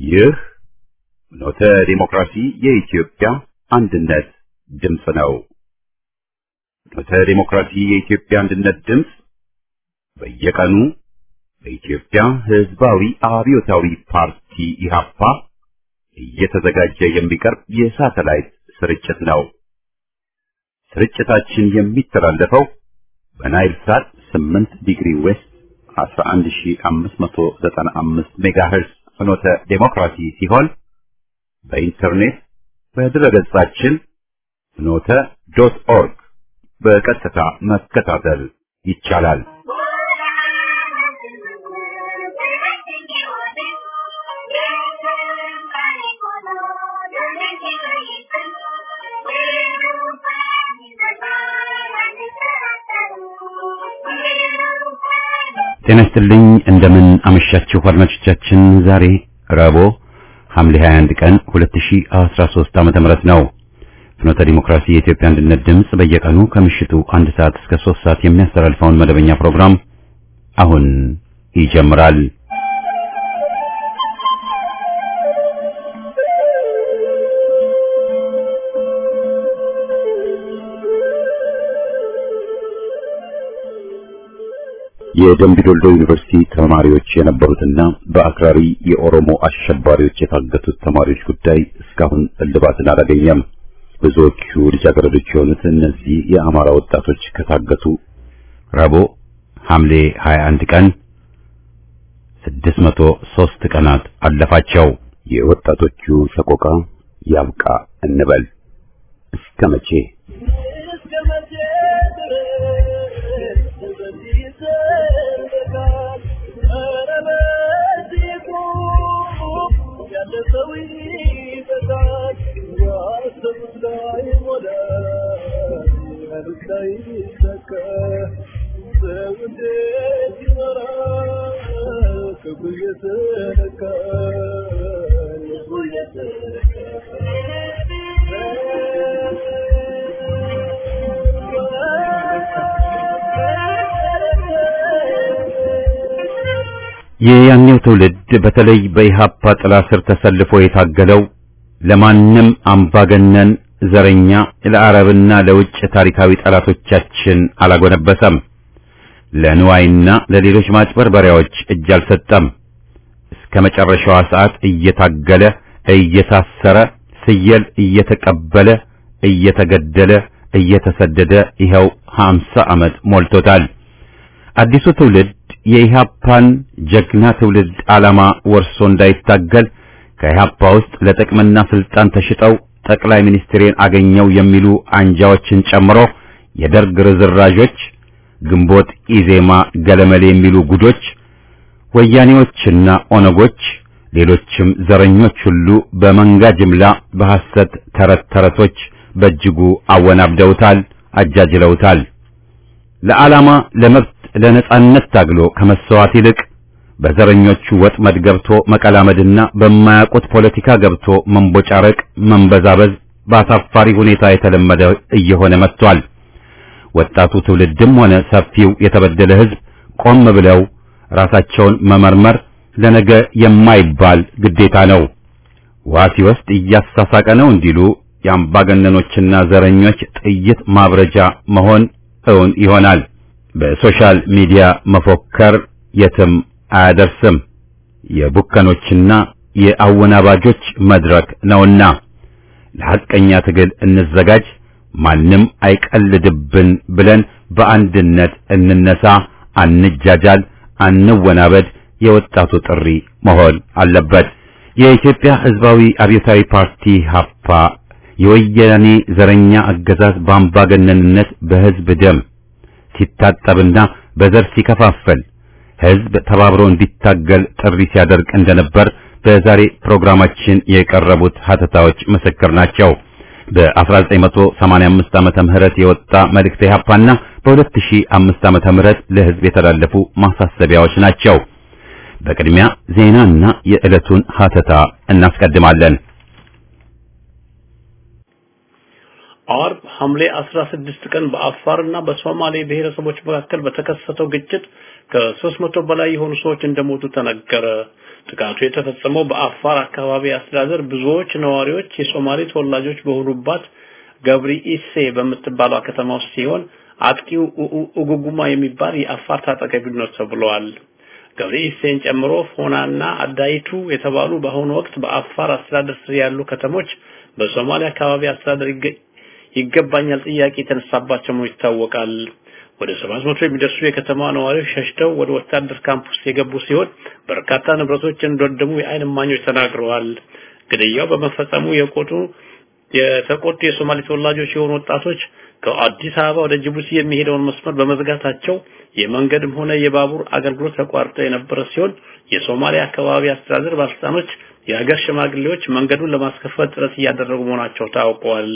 ይህ ኖተ ዲሞክራሲ የኢትዮጵያ አንድነት ድምፅ ነው። ኖተ ዲሞክራሲ የኢትዮጵያ አንድነት ድምፅ በየቀኑ በኢትዮጵያ ሕዝባዊ አብዮታዊ ፓርቲ ኢህአፓ እየተዘጋጀ የሚቀርብ የሳተላይት ስርጭት ነው። ስርጭታችን የሚተላለፈው በናይል ሳት 8 ዲግሪ ዌስት 11595 ሜጋሄርዝ ፍኖተ ዴሞክራሲ ሲሆን በኢንተርኔት በድረገጻችን ፍኖተ ዶት ኦርግ በቀጥታ መከታተል ይቻላል። ጤና ይስጥልኝ እንደምን አመሻችሁ አድማጮቻችን። ዛሬ ረቡዕ ሐምሌ 21 ቀን 2013 ዓመተ ምህረት ነው። ፍኖተ ዲሞክራሲ የኢትዮጵያ አንድነት ድምፅ በየቀኑ ከምሽቱ አንድ ሰዓት እስከ 3 ሰዓት የሚያስተላልፈውን መደበኛ ፕሮግራም አሁን ይጀምራል። የደምቢ ዶልዶ ዩኒቨርሲቲ ተማሪዎች የነበሩትና በአክራሪ የኦሮሞ አሸባሪዎች የታገቱት ተማሪዎች ጉዳይ እስካሁን እልባትን አላገኘም። ብዙዎቹ ልጃገረዶች የሆኑት እነዚህ የአማራ ወጣቶች ከታገቱ ረቡዕ ሐምሌ 21 ቀን 603 ቀናት አለፋቸው። የወጣቶቹ ሰቆቃ ያብቃ እንበል እስከ መቼ? የያኔው ትውልድ በተለይ በኢሃፓ ጥላ ስር ተሰልፎ የታገለው ለማንም አምባገነን ዘረኛ ለአረብና ለውጭ ታሪካዊ ጠላቶቻችን አላጎነበሰም። ለንዋይና ለሌሎች ማጭበርበሪያዎች እጅ አልሰጠም። እስከ መጨረሻዋ ሰዓት እየታገለ እየታሰረ ፍየል እየተቀበለ እየተገደለ እየተሰደደ ይኸው ሀምሳ ዓመት ሞልቶታል። አዲሱ ትውልድ የኢሃፓን ጀግና ትውልድ ዓላማ ወርሶ እንዳይታገል ከኢሃፓ ውስጥ ለጥቅምና ስልጣን ተሽጠው ጠቅላይ ሚኒስትሬን አገኘው የሚሉ አንጃዎችን ጨምሮ የደርግ ርዝራዦች፣ ግንቦት ኢዜማ ገለመሌ የሚሉ ጉዶች፣ ወያኔዎችና ኦነጎች፣ ሌሎችም ዘረኞች ሁሉ በመንጋ ጅምላ በሐሰት ተረት ተረቶች በእጅጉ አወናብደውታል፣ አጃጅለውታል። ለዓላማ ለመብት ለነጻነት ታግሎ ከመሰዋት ይልቅ በዘረኞቹ ወጥመድ ገብቶ መቀላመድና በማያውቁት ፖለቲካ ገብቶ መንቦጫረቅ፣ መንበዛበዝ በአሳፋሪ ሁኔታ የተለመደ እየሆነ መጥቷል። ወጣቱ ትውልድም ሆነ ሰፊው የተበደለ ሕዝብ ቆም ብለው ራሳቸውን መመርመር ለነገ የማይባል ግዴታ ነው። ውሃ ሲወስድ እያሳሳቀ ነው እንዲሉ የአምባገነኖችና ዘረኞች ጥይት ማብረጃ መሆን እውን ይሆናል። በሶሻል ሚዲያ መፎከር የትም አያደርስም። የቡከኖችና የአወናባጆች መድረክ ነውና ለሐቀኛ ትግል እንዘጋጅ፣ ማንም አይቀልድብን ብለን በአንድነት እንነሳ፣ አንጃጃል፣ አንወናበድ የወጣቱ ጥሪ መሆን አለበት። የኢትዮጵያ ሕዝባዊ አብዮታዊ ፓርቲ ሀፓ የወያኔ ዘረኛ አገዛዝ በአምባገነንነት በሕዝብ ደም ሲታጠብና በዘር ሲከፋፈል ሕዝብ ተባብሮ እንዲታገል ጥሪ ሲያደርግ እንደነበር በዛሬ ፕሮግራማችን የቀረቡት ሀተታዎች ምስክር ናቸው። በ1985 ዓመተ ምህረት የወጣ መልእክት ኢህአፓና በ2005 ዓመተ ምህረት ለሕዝብ የተላለፉ ማሳሰቢያዎች ናቸው። በቅድሚያ ዜናና የዕለቱን ሀተታ እናስቀድማለን። አርብ ሐምሌ 16 ቀን በአፋርና በሶማሌ ብሔረሰቦች መካከል በተከሰተው ግጭት ከ300 በላይ የሆኑ ሰዎች እንደሞቱ ተነገረ። ጥቃቱ የተፈጸመው በአፋር አካባቢ አስተዳደር ብዙዎች ነዋሪዎች የሶማሌ ተወላጆች በሆኑባት ገብሪ ኢሴ በምትባለው ከተማ ውስጥ ሲሆን አጥቂው ኡጉጉማ የሚባል የአፋር ታጣቂ ቡድን ነው ተብሏል። ገብሪ ኢሴን ጨምሮ ፎናና አዳይቱ የተባሉ በአሁኑ ወቅት በአፋር አስተዳደር ስር ያሉ ከተሞች በሶማሌ አካባቢ አስተዳደር ይገባኛል ጥያቄ የተነሳባቸው መሆኑ ይታወቃል። ወደ 700 የሚደርሱ የከተማ ነዋሪዎች ሸሽተው ወደ ወታደር ካምፕ ውስጥ የገቡ ሲሆን በርካታ ንብረቶች እንደወደሙ የዓይን እማኞች ተናግረዋል። ግድያው በመፈጸሙ የቆጡ የተቆጡ የሶማሌ ተወላጆች የሆኑ ወጣቶች ከአዲስ አበባ ወደ ጅቡቲ የሚሄደውን መስመር በመዝጋታቸው የመንገድም ሆነ የባቡር አገልግሎት ተቋርጦ የነበረ ሲሆን የሶማሊያ አካባቢ አስተዳደር ባለስልጣኖች የሀገር ሽማግሌዎች መንገዱን ለማስከፈት ጥረት እያደረጉ መሆናቸው ታውቋል።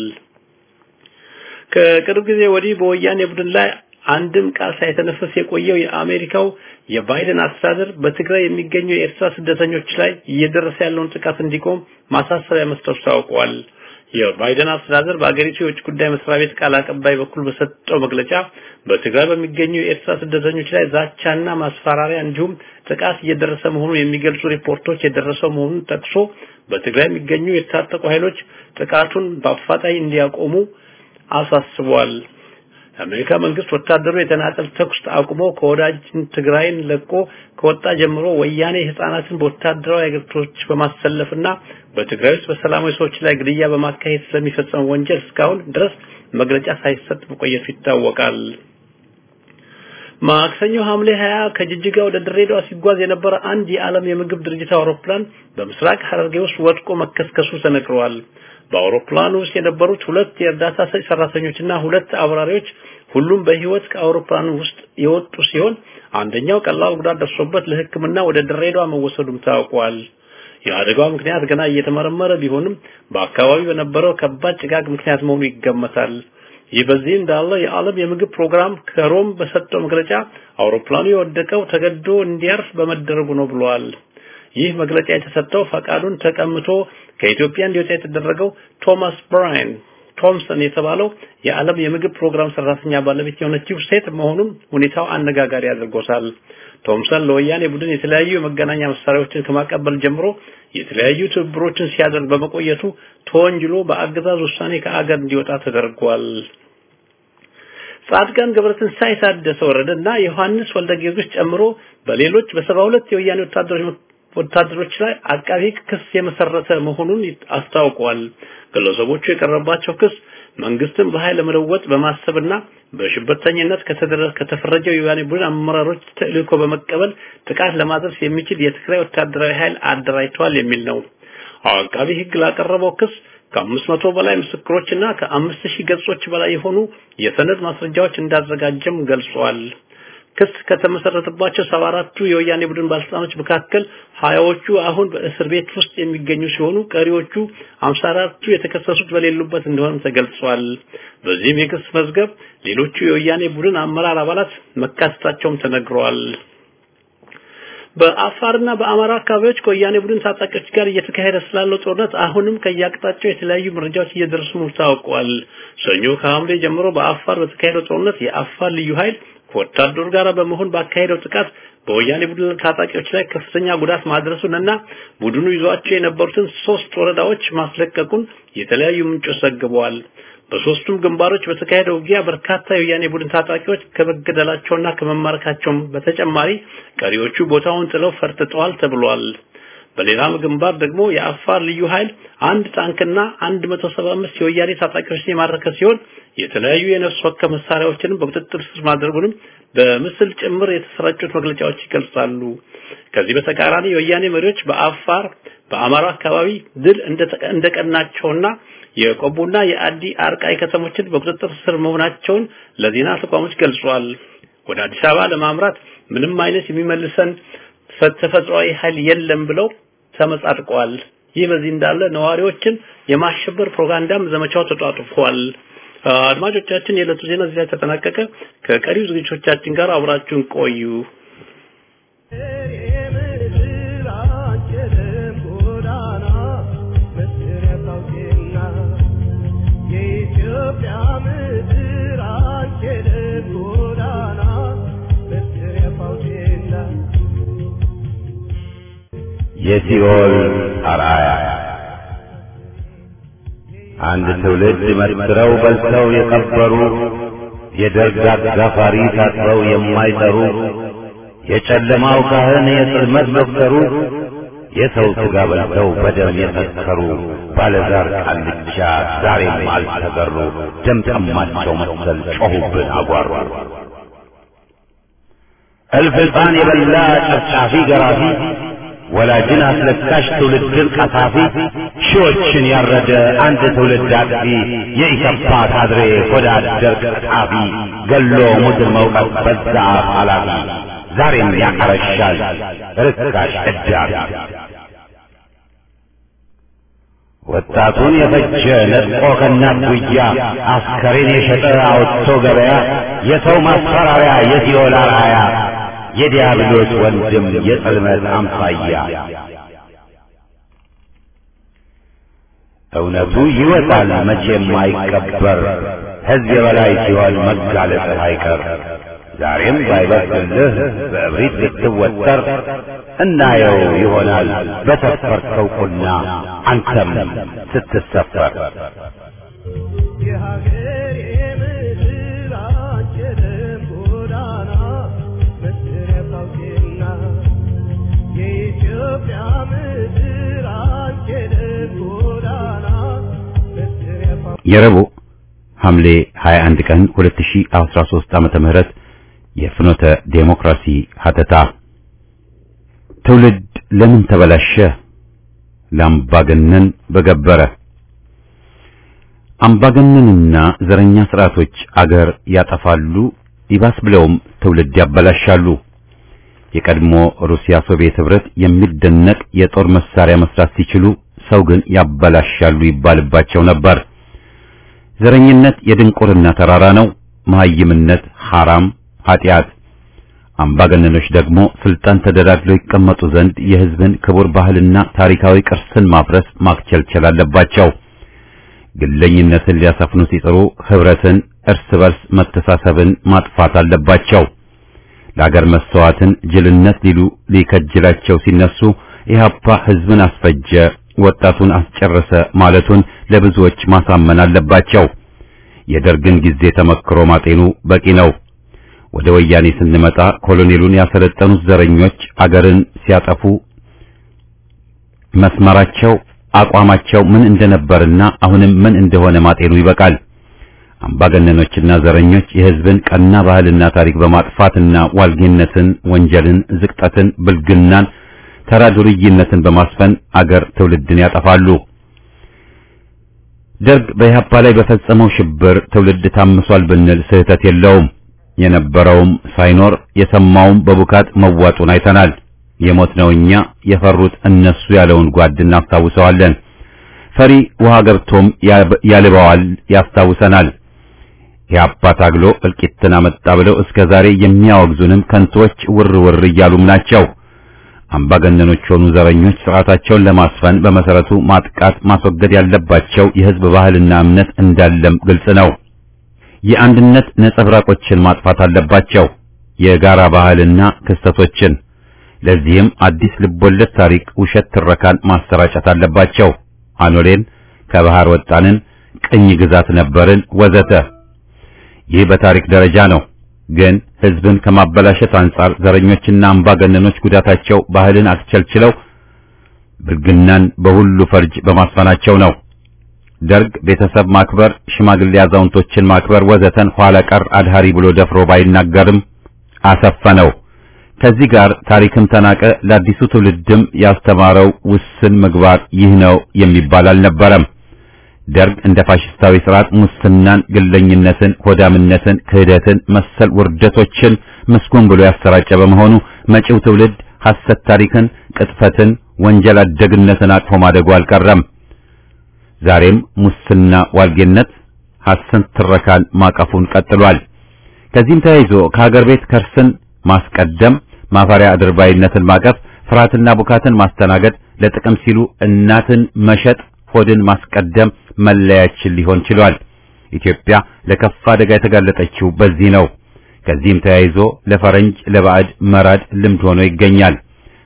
ከቅርብ ጊዜ ወዲህ በወያኔ ቡድን ላይ አንድም ቃል ሳይተነፈስ የቆየው የአሜሪካው የባይደን አስተዳደር በትግራይ የሚገኙ የኤርትራ ስደተኞች ላይ እየደረሰ ያለውን ጥቃት እንዲቆም ማሳሰቢያ መስጠቱ ታውቋል። የባይደን አስተዳደር በአገሪቱ የውጭ ጉዳይ መስሪያ ቤት ቃል አቀባይ በኩል በሰጠው መግለጫ በትግራይ በሚገኙ የኤርትራ ስደተኞች ላይ ዛቻና ማስፈራሪያ እንዲሁም ጥቃት እየደረሰ መሆኑን የሚገልጹ ሪፖርቶች የደረሰው መሆኑን ጠቅሶ በትግራይ የሚገኙ የታጠቁ ኃይሎች ጥቃቱን በአፋጣኝ እንዲያቆሙ አሳስቧል። የአሜሪካ መንግስት ወታደሩ የተናጠል ተኩስ አቁሞ ከወዳጅ ትግራይን ለቆ ከወጣ ጀምሮ ወያኔ ህፃናትን በወታደራዊ አገልግሎቶች በማሰለፍና በትግራይ ውስጥ በሰላማዊ ሰዎች ላይ ግድያ በማካሄድ ስለሚፈጸመው ወንጀል እስካሁን ድረስ መግለጫ ሳይሰጥ መቆየቱ ይታወቃል። ማክሰኞ ሐምሌ 20 ከጅጅጋ ወደ ድሬዳዋ ሲጓዝ የነበረ አንድ የዓለም የምግብ ድርጅት አውሮፕላን በምስራቅ ሐረርጌ ውስጥ ወድቆ መከስከሱ ተነግረዋል። በአውሮፕላኑ ውስጥ የነበሩት ሁለት የእርዳታ ሰጪ ሰራተኞችና ሁለት አብራሪዎች ሁሉም በህይወት ከአውሮፕላኑ ውስጥ የወጡ ሲሆን አንደኛው ቀላል ጉዳት ደርሶበት ለሕክምና ወደ ድሬዳዋ መወሰዱም ታውቋል። የአደጋው ምክንያት ገና እየተመረመረ ቢሆንም በአካባቢው በነበረው ከባድ ጭጋግ ምክንያት መሆኑ ይገመታል። ይህ በዚህ እንዳለ የዓለም የምግብ ፕሮግራም ከሮም በሰጠው መግለጫ አውሮፕላኑ የወደቀው ተገዶ እንዲያርፍ በመደረጉ ነው ብሏል። ይህ መግለጫ የተሰጠው ፈቃዱን ተቀምቶ ከኢትዮጵያ እንዲወጣ የተደረገው ቶማስ ብራይን ቶምሰን የተባለው የዓለም የምግብ ፕሮግራም ሰራተኛ ባለቤት የሆነችው ሴት መሆኑን ሁኔታው አነጋጋሪ አድርጎታል። ቶምሰን ለወያኔ ቡድን የተለያዩ የመገናኛ መሳሪያዎችን ከማቀበል ጀምሮ የተለያዩ ትብብሮችን ሲያደርግ በመቆየቱ ተወንጅሎ በአገዛዝ ውሳኔ ከአገር እንዲወጣ ተደርጓል። ጻድቃን ገብረትንሳኤ ታደሰ ወረደና ዮሐንስ ወልደ ጊዮርጊስ ጨምሮ በሌሎች በሰባ ሁለት የወያኔ ወታደሮች ወታደሮች ላይ አቃቢ ክስ የመሰረተ መሆኑን አስታውቋል። ግለሰቦቹ የቀረባቸው ክስ መንግስትን በኃይል ለመለወጥ በማሰብና በሽብርተኝነት ከተፈረጀው የወያኔ ቡድን አመራሮች ተልእኮ በመቀበል ጥቃት ለማድረስ የሚችል የትግራይ ወታደራዊ ኃይል አደራጅተዋል የሚል ነው። አቃቢ ሕግ ላቀረበው ክስ ከአምስት መቶ በላይ ምስክሮችና ከአምስት ሺህ ገጾች በላይ የሆኑ የሰነድ ማስረጃዎች እንዳዘጋጀም ገልጿል። ክስ ከተመሰረተባቸው ሰባ አራቱ የወያኔ ቡድን ባለስልጣኖች መካከል ሀያዎቹ አሁን በእስር ቤት ውስጥ የሚገኙ ሲሆኑ ቀሪዎቹ አምሳ አራቱ የተከሰሱት በሌሉበት እንደሆነም ተገልጿል። በዚህም የክስ መዝገብ ሌሎቹ የወያኔ ቡድን አመራር አባላት መካተታቸውም ተነግረዋል። በአፋርና በአማራ አካባቢዎች ከወያኔ ቡድን ታጣቂዎች ጋር እየተካሄደ ስላለው ጦርነት አሁንም ከየአቅጣጫው የተለያዩ መረጃዎች እየደረሱ መሆኑ ታውቋል። ሰኞ ከሐምሌ ጀምሮ በአፋር በተካሄደው ጦርነት የአፋር ልዩ ኃይል ከወታደሩ ጋር በመሆን ባካሄደው ጥቃት በወያኔ ቡድን ታጣቂዎች ላይ ከፍተኛ ጉዳት ማድረሱን እና ቡድኑ ይዟቸው የነበሩትን ሶስት ወረዳዎች ማስለቀቁን የተለያዩ ምንጮች ዘግበዋል። በሶስቱም ግንባሮች በተካሄደው ውጊያ በርካታ የወያኔ ቡድን ታጣቂዎች ከመገደላቸውና ከመማረካቸውም በተጨማሪ ቀሪዎቹ ቦታውን ጥለው ፈርጥጠዋል ተብሏል። በሌላም ግንባር ደግሞ የአፋር ልዩ ኃይል አንድ ታንክና 175 የወያኔ ታጣቂዎች የማረከ ሲሆን የተለያዩ የነፍስ ወከፍ መሳሪያዎችንም በቁጥጥር ስር ማድረጉንም በምስል ጭምር የተሰራጩት መግለጫዎች ይገልጻሉ። ከዚህ በተቃራኒ የወያኔ መሪዎች በአፋር በአማራ አካባቢ ድል እንደቀናቸውና የቆቦና የአዲ አርቃይ ከተሞችን በቁጥጥር ስር መሆናቸውን ለዜና ተቋሞች ገልጿል። ወደ አዲስ አበባ ለማምራት ምንም አይነት የሚመልሰን ተፈጥሯዊ ኃይል የለም ብለው ተመጻድቀዋል። ይህ በዚህ እንዳለ ነዋሪዎችን የማሸበር ፕሮፓጋንዳም ዘመቻው ተጧጡፏል። አድማጮቻችን፣ የዕለቱ ዜና እዚህ ላይ ተጠናቀቀ። ከቀሪው ዝግጅቶቻችን ጋር አብራችሁን ቆዩ። የኢትዮጵያ የሲኦል አርአያ አንድ ትውልድ መስክረው በልተው የቀበሩ የደርግ አጋፋሪ ታጥበው የማይጠሩ የጨለማው ካህን የጽልመት ዶክተሩ የሰው ሥጋ በልተው በደም የሰከሩ ባለዛር ቃልቻ ዛሬም አልተገሩ። ደም ጠማቸው መሰል ጮኹብን አጓሩ። እልፍ ሕፃን የበላ ጨፍጫፊ ገራፊ ወላጅን አስለቃሽ ትውልድን ቀሳፊ ሺዎችን ያረደ አንድ ትውልድ አጥፊ የኢሰፓ ካድሬ ሆዳ አደር ቀጣፊ ገሎ ሙትን መውቀት በዛ አፍ ኃላፊ ዛሬም ያቀረሻል ርካሽ እዳቢ ወጣቱን የፈጀ ነጥቆ ከእናት ጉያ አስከሬን የሸጠ አውጥቶ ገበያ የሰው ማስፈራሪያ የሲኦል አርአያ የዲያብሎስ ወንድም የጽልመት አምሳያ እውነቱ ይወጣል መቼም አይቀበር ሕዝብ የበላይ ሲሆን መጋለጥህ አይቀር ዛሬም ባይበስልህ በእብሪት ብትወጠር እናየው ይሆናል በሰፈርከው ቁና አንተም ስትሰፈር የሀገሬ ምድር አንችልም ጎዳና መስረፍ አውቄና የኢትዮጵያ ምድር አንችልም ጎዳና መስረፍ የረቡዕ ሐምሌ 21 ቀን 2013 ዓመተ ምህረት የፍኖተ ዴሞክራሲ ሀተታ ትውልድ ለምን ተበላሸ? ለአምባገነን በገበረ አምባገነንና ዘረኛ ስርዓቶች አገር ያጠፋሉ፣ ይባስ ብለውም ትውልድ ያበላሻሉ። የቀድሞ ሩሲያ ሶቪየት ህብረት የሚደነቅ የጦር መሳሪያ መስራት ሲችሉ ሰው ግን ያበላሻሉ ይባልባቸው ነበር። ዘረኝነት የድንቁርና ተራራ ነው። መሐይምነት ሐራም ኃጢአት። አምባገነኖች ደግሞ ስልጣን ተደላድለው ይቀመጡ ዘንድ የህዝብን ክቡር ባህልና ታሪካዊ ቅርስን ማፍረስ ማክቸልቸል አለባቸው። ግለኝነትን ሊያሰፍኑ ሲጥሩ ህብረትን፣ እርስ በርስ መተሳሰብን ማጥፋት አለባቸው። ለአገር መስተዋትን ጅልነት ሊሉ ሊከጅላቸው ሲነሱ ኢህአፓ ህዝብን አስፈጀ፣ ወጣቱን አስጨረሰ ማለቱን ለብዙዎች ማሳመን አለባቸው። የደርግን ጊዜ ተመክሮ ማጤኑ በቂ ነው። ወደ ወያኔ ስንመጣ ኮሎኔሉን ያሰለጠኑት ዘረኞች አገርን ሲያጠፉ መስመራቸው አቋማቸው ምን እንደነበርና አሁንም ምን እንደሆነ ማጤኑ ይበቃል። አምባገነኖችና ዘረኞች የህዝብን ቀና ባህልና ታሪክ በማጥፋትና ዋልጌነትን፣ ወንጀልን፣ ዝቅጠትን፣ ብልግናን፣ ተራ ዱርይነትን በማስፈን አገር ትውልድን ያጠፋሉ። ደርግ በኢህአፓ ላይ በፈጸመው ሽብር ትውልድ ታምሷል ብንል ስህተት የለውም። የነበረውም ሳይኖር የሰማውም በቡካት መዋጡን አይተናል። የሞት ነው እኛ የፈሩት እነሱ ያለውን ጓድ እናስታውሰዋለን። ፈሪ ውሃ ገብቶም ያልበዋል ያስታውሰናል። ኢህአፓ ታግሎ እልቂትን አመጣ ብለው እስከ ዛሬ የሚያወግዙንም ከንቶች ውር ውር እያሉም ናቸው። አምባገነኖች ሆኑ ዘረኞች ስርዓታቸውን ለማስፈን በመሰረቱ ማጥቃት ማስወገድ ያለባቸው የህዝብ ባህልና እምነት እንዳለም ግልጽ ነው። የአንድነት ነጸብራቆችን ማጥፋት አለባቸው፣ የጋራ ባህልና ክስተቶችን። ለዚህም አዲስ ልቦለድ ታሪክ፣ ውሸት ትረካን ማሰራጨት አለባቸው። አኖሌን ከባህር ወጣንን፣ ቅኝ ግዛት ነበርን ወዘተ። ይህ በታሪክ ደረጃ ነው። ግን ህዝብን ከማበላሸት አንጻር ዘረኞችና አምባገነኖች ጉዳታቸው ባህልን አስቸልችለው ብልግናን በሁሉ ፈርጅ በማስፈናቸው ነው። ደርግ ቤተሰብ ማክበር፣ ሽማግሌ አዛውንቶችን ማክበር ወዘተን ኋላ ቀር አድሃሪ ብሎ ደፍሮ ባይናገርም አሰፈነው። ከዚህ ጋር ታሪክም ተናቀ። ለአዲሱ ትውልድም ያስተማረው ውስን ምግባር ይህ ነው የሚባል አልነበረም። ደርግ እንደ ፋሽስታዊ ስርዓት ሙስናን፣ ግለኝነትን፣ ሆዳምነትን፣ ክህደትን መሰል ውርደቶችን ምስጉን ብሎ ያሰራጨ በመሆኑ መጪው ትውልድ ሐሰት ታሪክን፣ ቅጥፈትን፣ ወንጀል አደግነትን አቅፎ ማደጉ አልቀረም። ዛሬም ሙስና፣ ዋልጌነት፣ ሐሰት ትረካን ማቀፉን ቀጥሏል። ከዚህም ተያይዞ ከሀገር ቤት ከርስን ማስቀደም፣ ማፈሪያ አድርባይነትን ማቀፍ፣ ፍርሃትና ቡካትን ማስተናገድ፣ ለጥቅም ሲሉ እናትን መሸጥ፣ ሆድን ማስቀደም መለያችን ሊሆን ችሏል። ኢትዮጵያ ለከፋ አደጋ የተጋለጠችው በዚህ ነው። ከዚህም ተያይዞ ለፈረንጅ ለባዕድ መራድ ልምድ ሆኖ ይገኛል።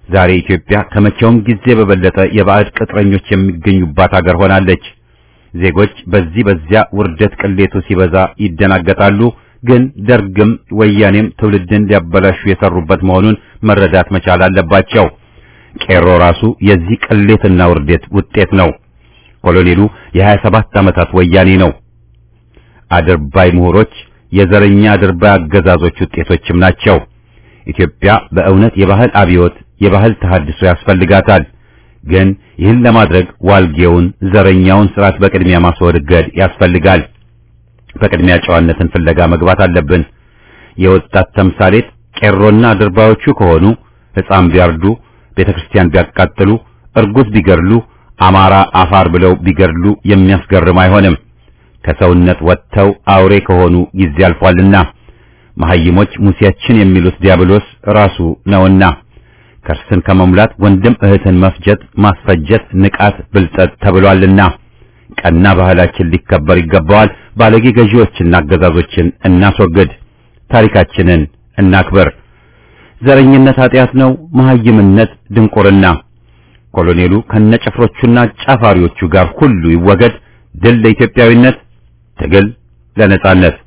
ዛሬ ኢትዮጵያ ከመቼውም ጊዜ በበለጠ የባዕድ ቅጥረኞች የሚገኙባት ሀገር ሆናለች። ዜጎች በዚህ በዚያ ውርደት ቅሌቱ ሲበዛ ይደናገጣሉ። ግን ደርግም ወያኔም ትውልድን ሊያበላሹ የሰሩበት መሆኑን መረዳት መቻል አለባቸው። ቄሮ ራሱ የዚህ ቅሌትና ውርደት ውጤት ነው። ኮሎኔሉ የሀያ ሰባት ዓመታት ወያኔ ነው። አድርባይ ምሁሮች የዘረኛ አድርባይ አገዛዞች ውጤቶችም ናቸው። ኢትዮጵያ በእውነት የባህል አብዮት፣ የባህል ተሐድሶ ያስፈልጋታል። ግን ይህን ለማድረግ ዋልጌውን ዘረኛውን ስርዓት በቅድሚያ ማስወገድ ያስፈልጋል። በቅድሚያ ጨዋነትን ፍለጋ መግባት አለብን። የወጣት ተምሳሌት ቄሮና አድርባዮቹ ከሆኑ ሕፃን ቢያርዱ፣ ቤተክርስቲያን ቢያቃጥሉ፣ እርጉዝ ቢገድሉ፣ አማራ አፋር ብለው ቢገድሉ የሚያስገርም አይሆንም። ከሰውነት ወጥተው አውሬ ከሆኑ ጊዜ አልፏልና መሐይሞች ሙሴያችን የሚሉት ዲያብሎስ ራሱ ነውና ከርስን ከመሙላት ወንድም እህትን መፍጀት ማስፈጀት ንቃት ብልጠት ተብሏልና ቀና ባህላችን ሊከበር ይገባዋል። ባለጌ ገዢዎችና አገዛዞችን እናስወግድ። ታሪካችንን እናክብር። ዘረኝነት ኃጢአት ነው። መሐይምነት ድንቁርና። ኮሎኔሉ ከነጭፍሮቹና ጫፋሪዎቹ ጋር ሁሉ ይወገድ። ድል ለኢትዮጵያዊነት፣ ትግል ለነጻነት።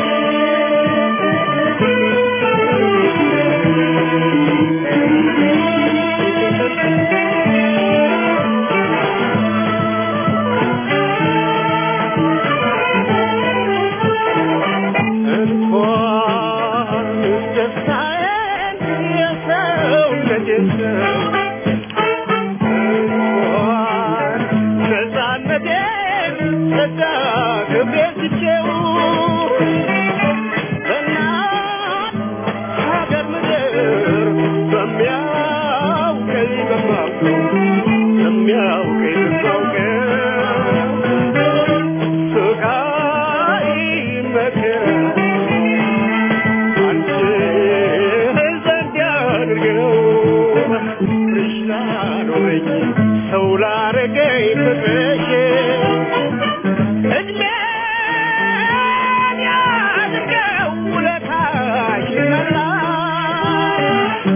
እንኳን ደስታዬን የሰውነቴን እንኳን ነፃነቴን ተዳግሜ ትቼው በእናት ሀገር ምድር በሚያውቀኝ በማውቀው በሚያውቀኝ በማውቀው ስቃይ መከራ አንቺ ዘንድ ያድርገው ፍቅርሽ ላኖረኝ ሰው ላረገኝ ፍቅርሽ እድሜን ያድርገው ውለታሽ መላሽ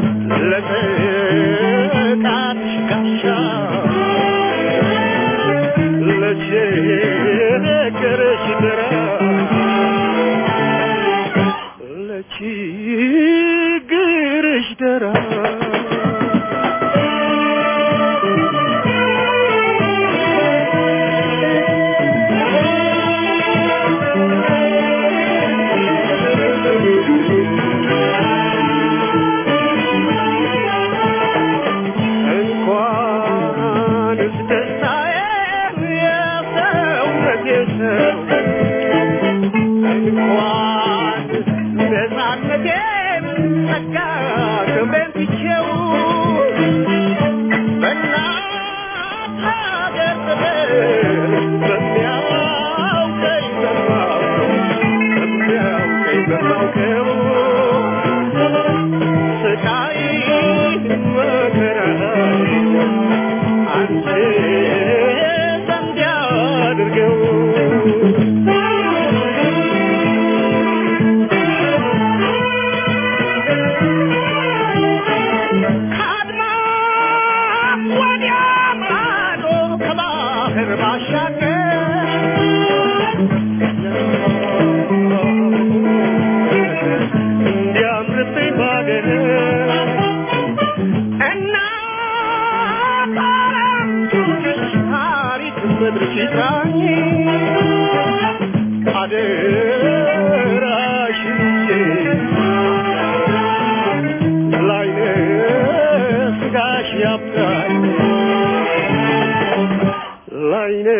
ለጥቃትሽ ጋሻ ለችግርሽ ድረስ ለችግርሽ ደራ እንኳንስ ደስታዬን የሰውነቴ ሰው እንኳን ነፃነቴን ጸጋ ክብሬን ትቼው በእናት ሀገር ፍቅር በሚያውቀኝ በማውቀው በሚያውቀኝ በማውቀው ስቃይ መከራ አንቺ ዘንድ ያድርገው ከአድማስ ወዲያ ማዶ ከባህር ባሻገር እንዲያምርብኝ ባገር እናት አለምሽ ታሪክ ምድርሽ ይጥራኝ አደራሽን ላይነ ስጋሽ ያብቃኝ ላይነ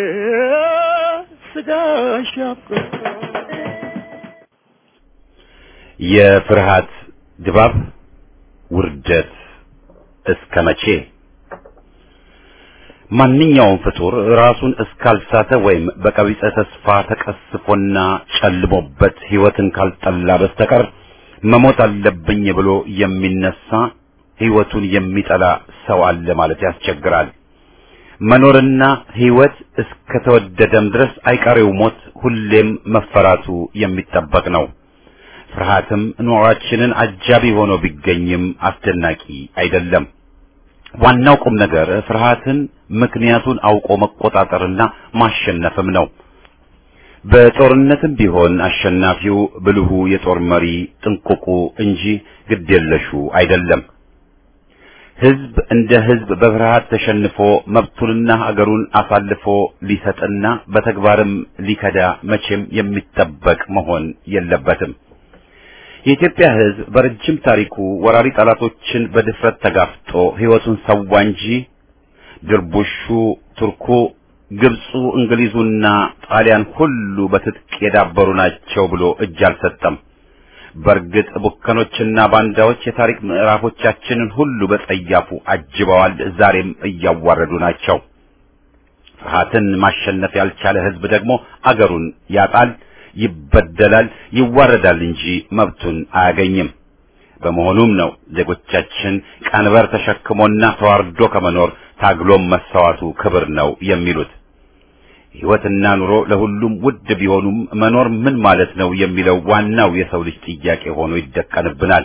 ስጋሽ ያብቃኝ የፍርሃት ድባብ ውርደት እስከ መቼ? ማንኛውም ፍጡር ራሱን እስካልሳተ ወይም በቀቢጸ ተስፋ ተቀስፎና ጨልሞበት ሕይወትን ካልጠላ በስተቀር መሞት አለብኝ ብሎ የሚነሳ ሕይወቱን የሚጠላ ሰው አለ ማለት ያስቸግራል። መኖርና ሕይወት እስከተወደደም ድረስ አይቀሬው ሞት ሁሌም መፈራቱ የሚጠበቅ ነው። ፍርሃትም ኑሯችንን አጃቢ ሆኖ ቢገኝም አስደናቂ አይደለም። ዋናው ቁም ነገር ፍርሃትን ምክንያቱን አውቆ መቆጣጠርና ማሸነፍም ነው። በጦርነትም ቢሆን አሸናፊው ብልሁ የጦር መሪ ጥንቁቁ እንጂ ግዴለሹ አይደለም። ህዝብ እንደ ህዝብ በፍርሃት ተሸንፎ መብቱንና ሀገሩን አሳልፎ ሊሰጥና በተግባርም ሊከዳ መቼም የሚጠበቅ መሆን የለበትም። የኢትዮጵያ ህዝብ በረጅም ታሪኩ ወራሪ ጠላቶችን በድፍረት ተጋፍጦ ህይወቱን ሰዋ እንጂ ድርቡሹ፣ ቱርኩ፣ ግብፁ፣ እንግሊዙና ጣሊያን ሁሉ በትጥቅ የዳበሩ ናቸው ብሎ እጅ አልሰጠም። በእርግጥ ቡከኖችና ባንዳዎች የታሪክ ምዕራፎቻችንን ሁሉ በጸያፉ አጅበዋል፣ ዛሬም እያዋረዱ ናቸው። ፍርሃትን ማሸነፍ ያልቻለ ህዝብ ደግሞ አገሩን ያጣል፣ ይበደላል፣ ይዋረዳል እንጂ መብቱን አያገኝም። በመሆኑም ነው ዜጎቻችን ቀንበር ተሸክሞና ተዋርዶ ከመኖር ታግሎም መሰዋቱ ክብር ነው የሚሉት። ሕይወትና ኑሮ ለሁሉም ውድ ቢሆኑም መኖር ምን ማለት ነው የሚለው ዋናው የሰው ልጅ ጥያቄ ሆኖ ይደቀንብናል።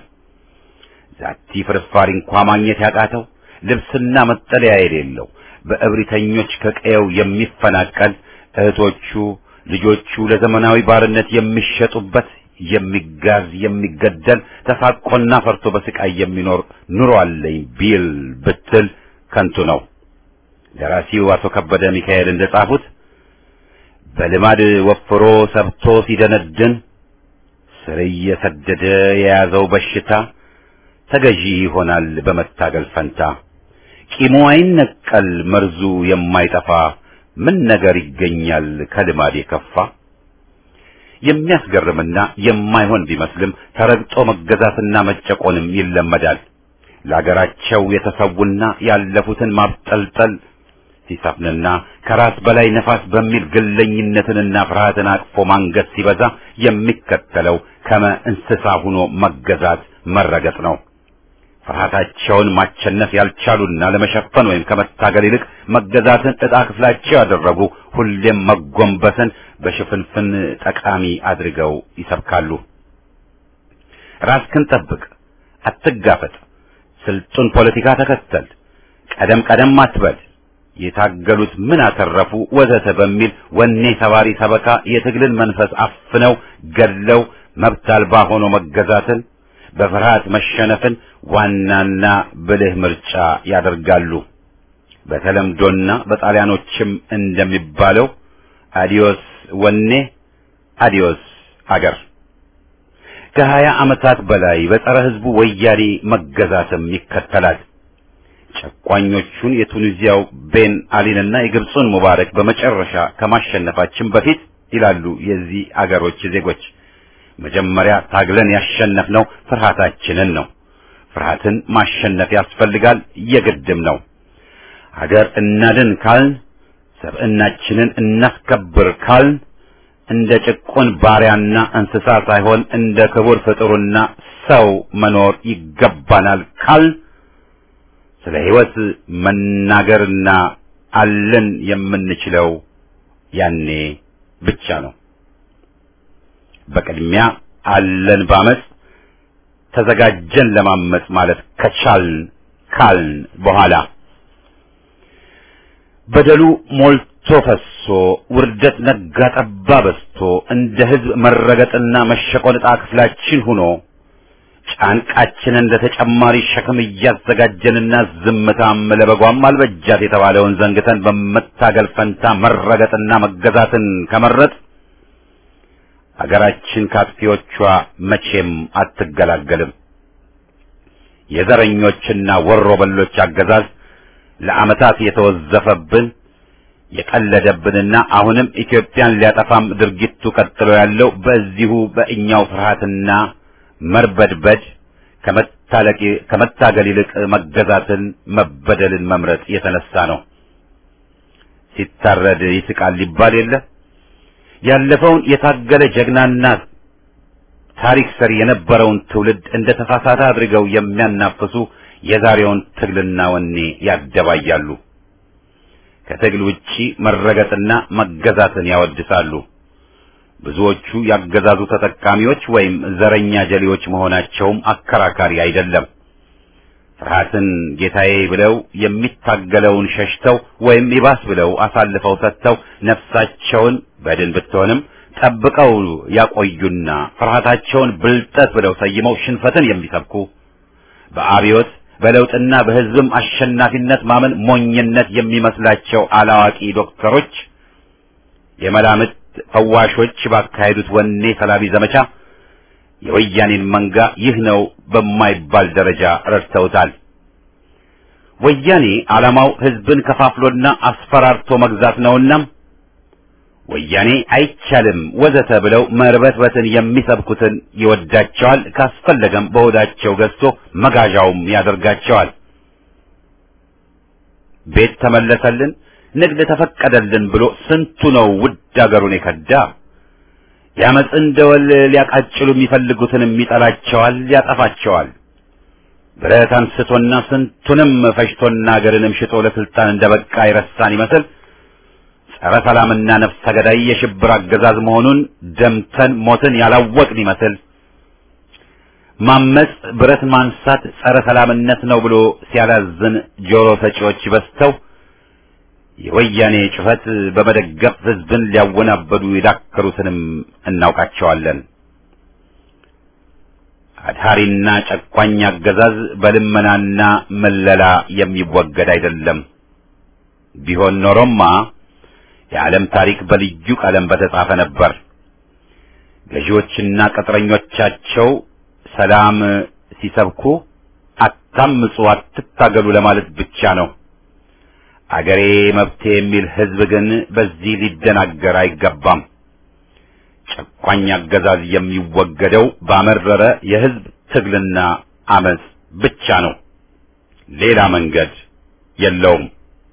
ዛቲ ፍርፋሪ እንኳ ማግኘት ያቃተው ልብስና መጠለያ የሌለው በእብሪተኞች ከቀየው የሚፈናቀል እህቶቹ ልጆቹ ለዘመናዊ ባርነት የሚሸጡበት የሚጋዝ የሚገደል ተሳቆና ፈርቶ በስቃይ የሚኖር ኑሮ አለኝ ቢል ብትል ከንቱ ነው። ደራሲው አቶ ከበደ ሚካኤል እንደጻፉት በልማድ ወፍሮ ሰብቶ ሲደነድን ስር እየሰደደ የያዘው በሽታ ተገዢ ይሆናል በመታገል ፈንታ። ቂሙ አይነቀል መርዙ የማይጠፋ ምን ነገር ይገኛል ከልማድ የከፋ። የሚያስገርምና የማይሆን ቢመስልም ተረግጦ መገዛትና መጨቆንም ይለመዳል። ለአገራቸው የተሰውና ያለፉትን ማብጠልጠል ሲሰፍንና ከራስ በላይ ነፋስ በሚል ግለኝነትንና ፍርሃትን አቅፎ ማንገት ሲበዛ የሚከተለው ከመ እንስሳ ሆኖ መገዛት መረገጥ ነው። ፍርሃታቸውን ማቸነፍ ያልቻሉና ለመሸፈን ወይም ከመታገል ይልቅ መገዛትን ዕጣ ክፍላቸው ያደረጉ ሁሌም መጎንበስን በሽፍንፍን ጠቃሚ አድርገው ይሰብካሉ። ራስክን ጠብቅ፣ አትጋፈጥ፣ ስልጡን ፖለቲካ ተከተል፣ ቀደም ቀደም አትበል፣ የታገሉት ምን አተረፉ ወዘተ በሚል ወኔ ሰባሪ ሰበካ የትግልን መንፈስ አፍነው ገድለው መብት አልባ ሆኖ መገዛትን በፍርሃት መሸነፍን ዋናና ብልህ ምርጫ ያደርጋሉ። በተለምዶና በጣሊያኖችም እንደሚባለው አዲዮስ ወኔ አዲዮስ አገር። ከሀያ ዓመታት በላይ በጸረ ሕዝቡ ወያኔ መገዛትም ይከተላል። ጨቋኞቹን የቱኒዚያው ቤን አሊንና የግብፁን ሙባረክ በመጨረሻ ከማሸነፋችን በፊት ይላሉ የዚህ አገሮች ዜጎች መጀመሪያ ታግለን ያሸነፍነው ፍርሃታችንን ነው። ፍርሃትን ማሸነፍ ያስፈልጋል፣ የግድም ነው። ሀገር እናድን ካልን፣ ሰብዕናችንን እናስከብር ካልን እንደ ጭቁን ባሪያና እንስሳ ሳይሆን እንደ ክቡር ፍጡርና ሰው መኖር ይገባናል ካልን ስለ ሕይወት መናገርና አለን የምንችለው ያኔ ብቻ ነው። በቅድሚያ አለን ባመፅ ተዘጋጀን ለማመፅ ማለት ከቻልን ካልን በኋላ በደሉ ሞልቶ ፈሶ ውርደት ነጋ ጠባ በስቶ እንደ ሕዝብ መረገጥና መሸቆን ዕጣ ክፍላችን ሆኖ ጫንቃችንን ለተጨማሪ ሸክም እያዘጋጀንና ዝምታም ለበጓም አልበጃት የተባለውን ዘንግተን በመታገል ፈንታ መረገጥና መገዛትን ከመረጥ አገራችን ካጥፊዎቿ መቼም አትገላገልም። የዘረኞችና ወሮ በሎች አገዛዝ ለዓመታት የተወዘፈብን የቀለደብንና አሁንም ኢትዮጵያን ሊያጠፋም ድርጊቱ ቀጥሎ ያለው በዚሁ በእኛው ፍርሃትና መርበድበድ ከመታለቅ ከመታገል ይልቅ መገዛትን መበደልን መምረጥ የተነሳ ነው። ሲታረድ ይስቃል ሊባል የለ ያለፈውን የታገለ ጀግናና ታሪክ ሰሪ የነበረውን ትውልድ እንደ ተሳሳተ አድርገው የሚያናፍሱ የዛሬውን ትግልና ወኔ ያደባያሉ። ከትግል ውጪ መረገጥና መገዛትን ያወድሳሉ። ብዙዎቹ ያገዛዙ ተጠቃሚዎች ወይም ዘረኛ ጀሌዎች መሆናቸውም አከራካሪ አይደለም። ፍርሃትን ጌታዬ ብለው የሚታገለውን ሸሽተው ወይም ይባስ ብለው አሳልፈው ሰጥተው ነፍሳቸውን በድን ብትሆንም ጠብቀው ያቆዩና ፍርሃታቸውን ብልጠት ብለው ሰይመው ሽንፈትን የሚሰብኩ በአብዮት በለውጥና በሕዝብም አሸናፊነት ማመን ሞኝነት የሚመስላቸው አላዋቂ ዶክተሮች የመላምት ፈዋሾች ባካሄዱት ወኔ ሰላቢ ዘመቻ የወያኔን መንጋ ይህ ነው በማይባል ደረጃ ረድተውታል። ወያኔ ዓላማው ሕዝብን ከፋፍሎና አስፈራርቶ መግዛት ነውና ወያኔ አይቻልም ወዘተ ብለው መርበትበትን የሚሰብኩትን ይወዳቸዋል። ካስፈለገም በሆዳቸው ገዝቶ መጋዣውም ያደርጋቸዋል። ቤት ተመለሰልን፣ ንግድ ተፈቀደልን ብሎ ስንቱ ነው ውድ አገሩን የከዳ። የአመፅን ደወል ሊያቃጭሉ የሚፈልጉትንም ይጠላቸዋል፣ ያጠፋቸዋል። ብረት አንስቶና ስንቱንም ፈጅቶና አገርንም ሽጦ ለስልጣን እንደበቃ ይረሳን ይመስል ጸረ ሰላምና ነፍሰ ገዳይ የሽብር አገዛዝ መሆኑን ደምተን ሞትን ያላወቅን ይመስል ማመጽ ብረት ማንሳት ጸረ ሰላምነት ነው ብሎ ሲያላዝን ጆሮ ሰጪዎች በዝተው የወያኔ ጩኸት በመደገፍ ህዝብን ሊያወናበዱ የዳከሩትንም እናውቃቸዋለን። አድሃሪና ጨቋኝ አገዛዝ በልመናና መለላ የሚወገድ አይደለም። ቢሆን ኖሮማ የዓለም ታሪክ በልዩ ቀለም በተጻፈ ነበር። ገዢዎችና ቅጥረኞቻቸው ሰላም ሲሰብኩ አታምጹ፣ አትታገሉ ለማለት ብቻ ነው። አገሬ መብቴ የሚል ህዝብ ግን በዚህ ሊደናገር አይገባም። ጨቋኝ አገዛዝ የሚወገደው ባመረረ የህዝብ ትግልና አመጽ ብቻ ነው። ሌላ መንገድ የለውም።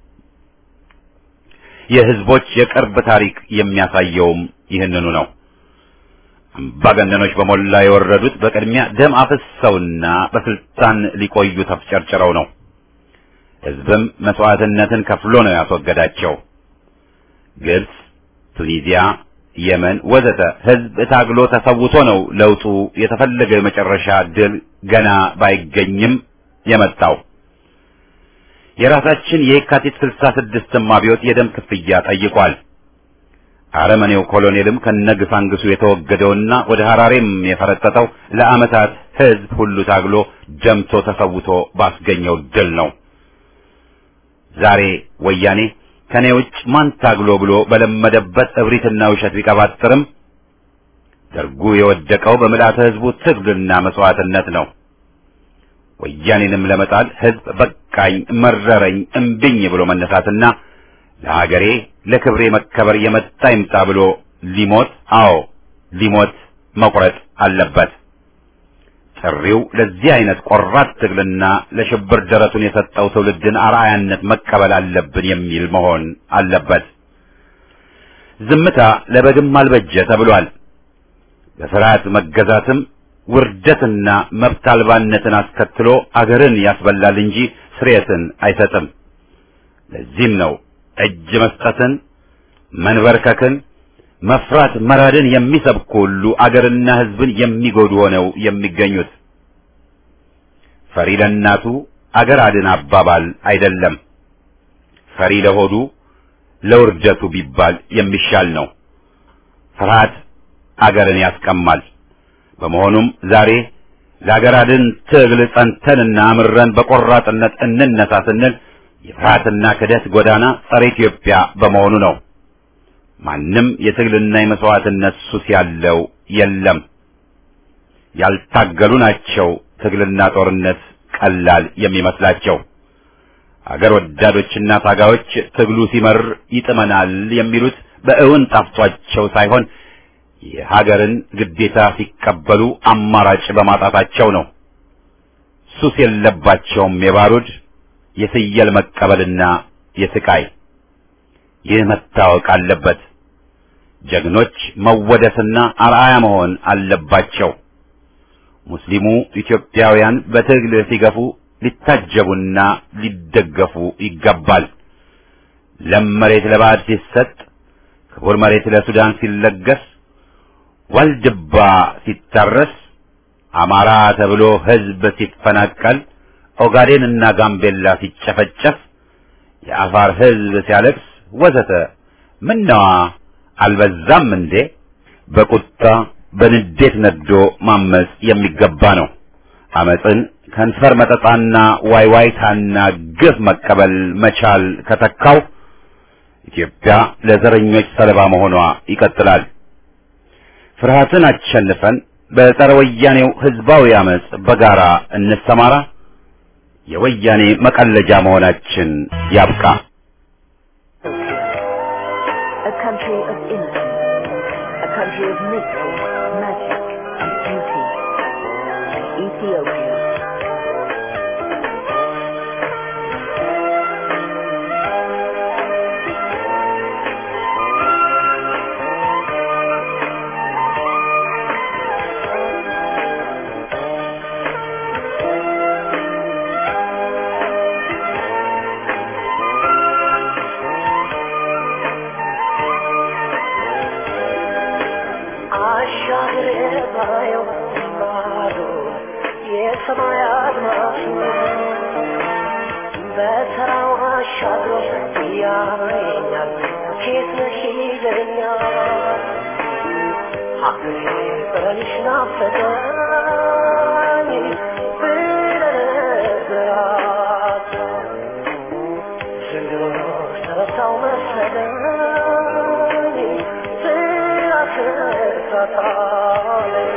የህዝቦች የቅርብ ታሪክ የሚያሳየውም ይህንኑ ነው። አምባገነኖች በሞላ የወረዱት በቅድሚያ ደም አፍሰውና በስልጣን ሊቆዩ ተፍጨርጭረው ነው። ህዝብም መስዋዕትነትን ከፍሎ ነው ያስወገዳቸው። ግብጽ፣ ቱኒዚያ፣ የመን ወዘተ ህዝብ ታግሎ ተሰውቶ ነው ለውጡ የተፈለገው የመጨረሻ ድል ገና ባይገኝም የመጣው። የራሳችን የካቲት ስልሳ ስድስትም አብዮት የደም ክፍያ ጠይቋል። አረመኔው ኮሎኔልም ከነግሳንግሱ የተወገደውና ወደ ሐራሬም የፈረጠጠው ለዓመታት ህዝብ ሁሉ ታግሎ ደምቶ ተሰውቶ ባስገኘው ድል ነው። ዛሬ ወያኔ ከኔ ውጭ ማን ታግሎ ብሎ በለመደበት እብሪትና ውሸት ቢቀባጥርም ደርጉ የወደቀው በምልአተ ህዝቡ ትግልና መስዋዕትነት ነው። ወያኔንም ለመጣል ህዝብ በቃኝ፣ መረረኝ፣ እምቢኝ ብሎ መነሳትና ለሀገሬ ለክብሬ መከበር የመጣ ይምጣ ብሎ ሊሞት አዎ ሊሞት መቁረጥ አለበት። ጥሪው ለዚህ አይነት ቆራጥ ትግልና ለሽብር ደረቱን የሰጠው ትውልድን አርአያነት መቀበል አለብን የሚል መሆን አለበት። ዝምታ ለበግም አልበጀ ተብሏል። በፍርሃት መገዛትም ውርደትና መብት አልባነትን አስከትሎ አገርን ያስበላል እንጂ ስርየትን አይሰጥም። ለዚህም ነው እጅ መስጠትን፣ መንበርከክን፣ መፍራት መራድን የሚሰብኩ ሁሉ አገርና ሕዝብን የሚጎዱ ሆነው የሚገኙት። ፈሪ ለእናቱ አገር አድን አባባል አይደለም። ፈሪ ለሆዱ ለውርደቱ ቢባል የሚሻል ነው። ፍርሃት አገርን ያስቀማል። በመሆኑም ዛሬ ለአገር አድን ትግል ጸንተንና አምረን በቆራጥነት እንነሳ ስንል የፍርሃትና ክደት ጎዳና ጸረ ኢትዮጵያ በመሆኑ ነው። ማንም የትግልና የመስዋዕትነት ሱስ ያለው የለም። ያልታገሉ ናቸው ትግልና ጦርነት ቀላል የሚመስላቸው። አገር ወዳዶችና ታጋዮች ትግሉ ሲመር ይጥመናል የሚሉት በእውን ጣፍቷቸው ሳይሆን የሀገርን ግዴታ ሲቀበሉ አማራጭ በማጣታቸው ነው። ሱስ የለባቸውም የባሩድ የፍየል መቀበልና የስቃይ። ይህ መታወቅ አለበት። ጀግኖች መወደስና አርአያ መሆን አለባቸው። ሙስሊሙ ኢትዮጵያውያን በትግል ሲገፉ ሊታጀቡና ሊደገፉ ይገባል። ለም መሬት ለባዕድ ሲሰጥ፣ ክቡር መሬት ለሱዳን ሲለገስ፣ ዋልድባ ሲታረስ፣ አማራ ተብሎ ሕዝብ ሲፈናቀል፣ ኦጋዴን እና ጋምቤላ ሲጨፈጨፍ፣ የአፋር ሕዝብ ሲያለቅስ ወዘተ ምነዋ አልበዛም እንዴ? በቁጣ በንዴት ነዶ ማመጽ የሚገባ ነው። አመጽን ከንፈር መጠጣና ዋይዋይታና ግፍ መቀበል መቻል ከተካው ኢትዮጵያ ለዘረኞች ሰለባ መሆኗ ይቀጥላል። ፍርሃትን አሸንፈን በጸረ ወያኔው ህዝባዊ አመጽ በጋራ እንሰማራ። የወያኔ መቀለጃ መሆናችን ያብቃ። A country of innocence, a country of mystery, magic, and beauty. Ethiopia. አሻግሬ ባየው ማዶ የሰማይ አድማስ በተራው አሻግሮ ያየኛል ኬት ነሽ ይለኛል ሀገሬ ብረንሽ ናፈቀኝ ብለነግራት ዘንድሮ ተረሳው መሰለኝ ስላስረሳታለኝ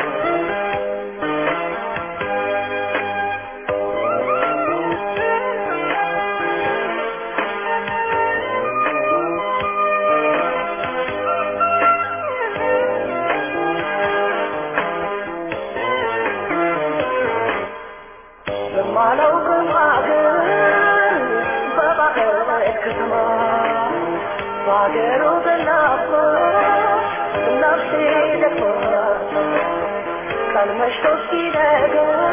በማላውቅም አገር በባህር ከተማ በአገሩ በናፍቆት ነፍሴ ደክሞት ቀን መሽቶ ሲነጋ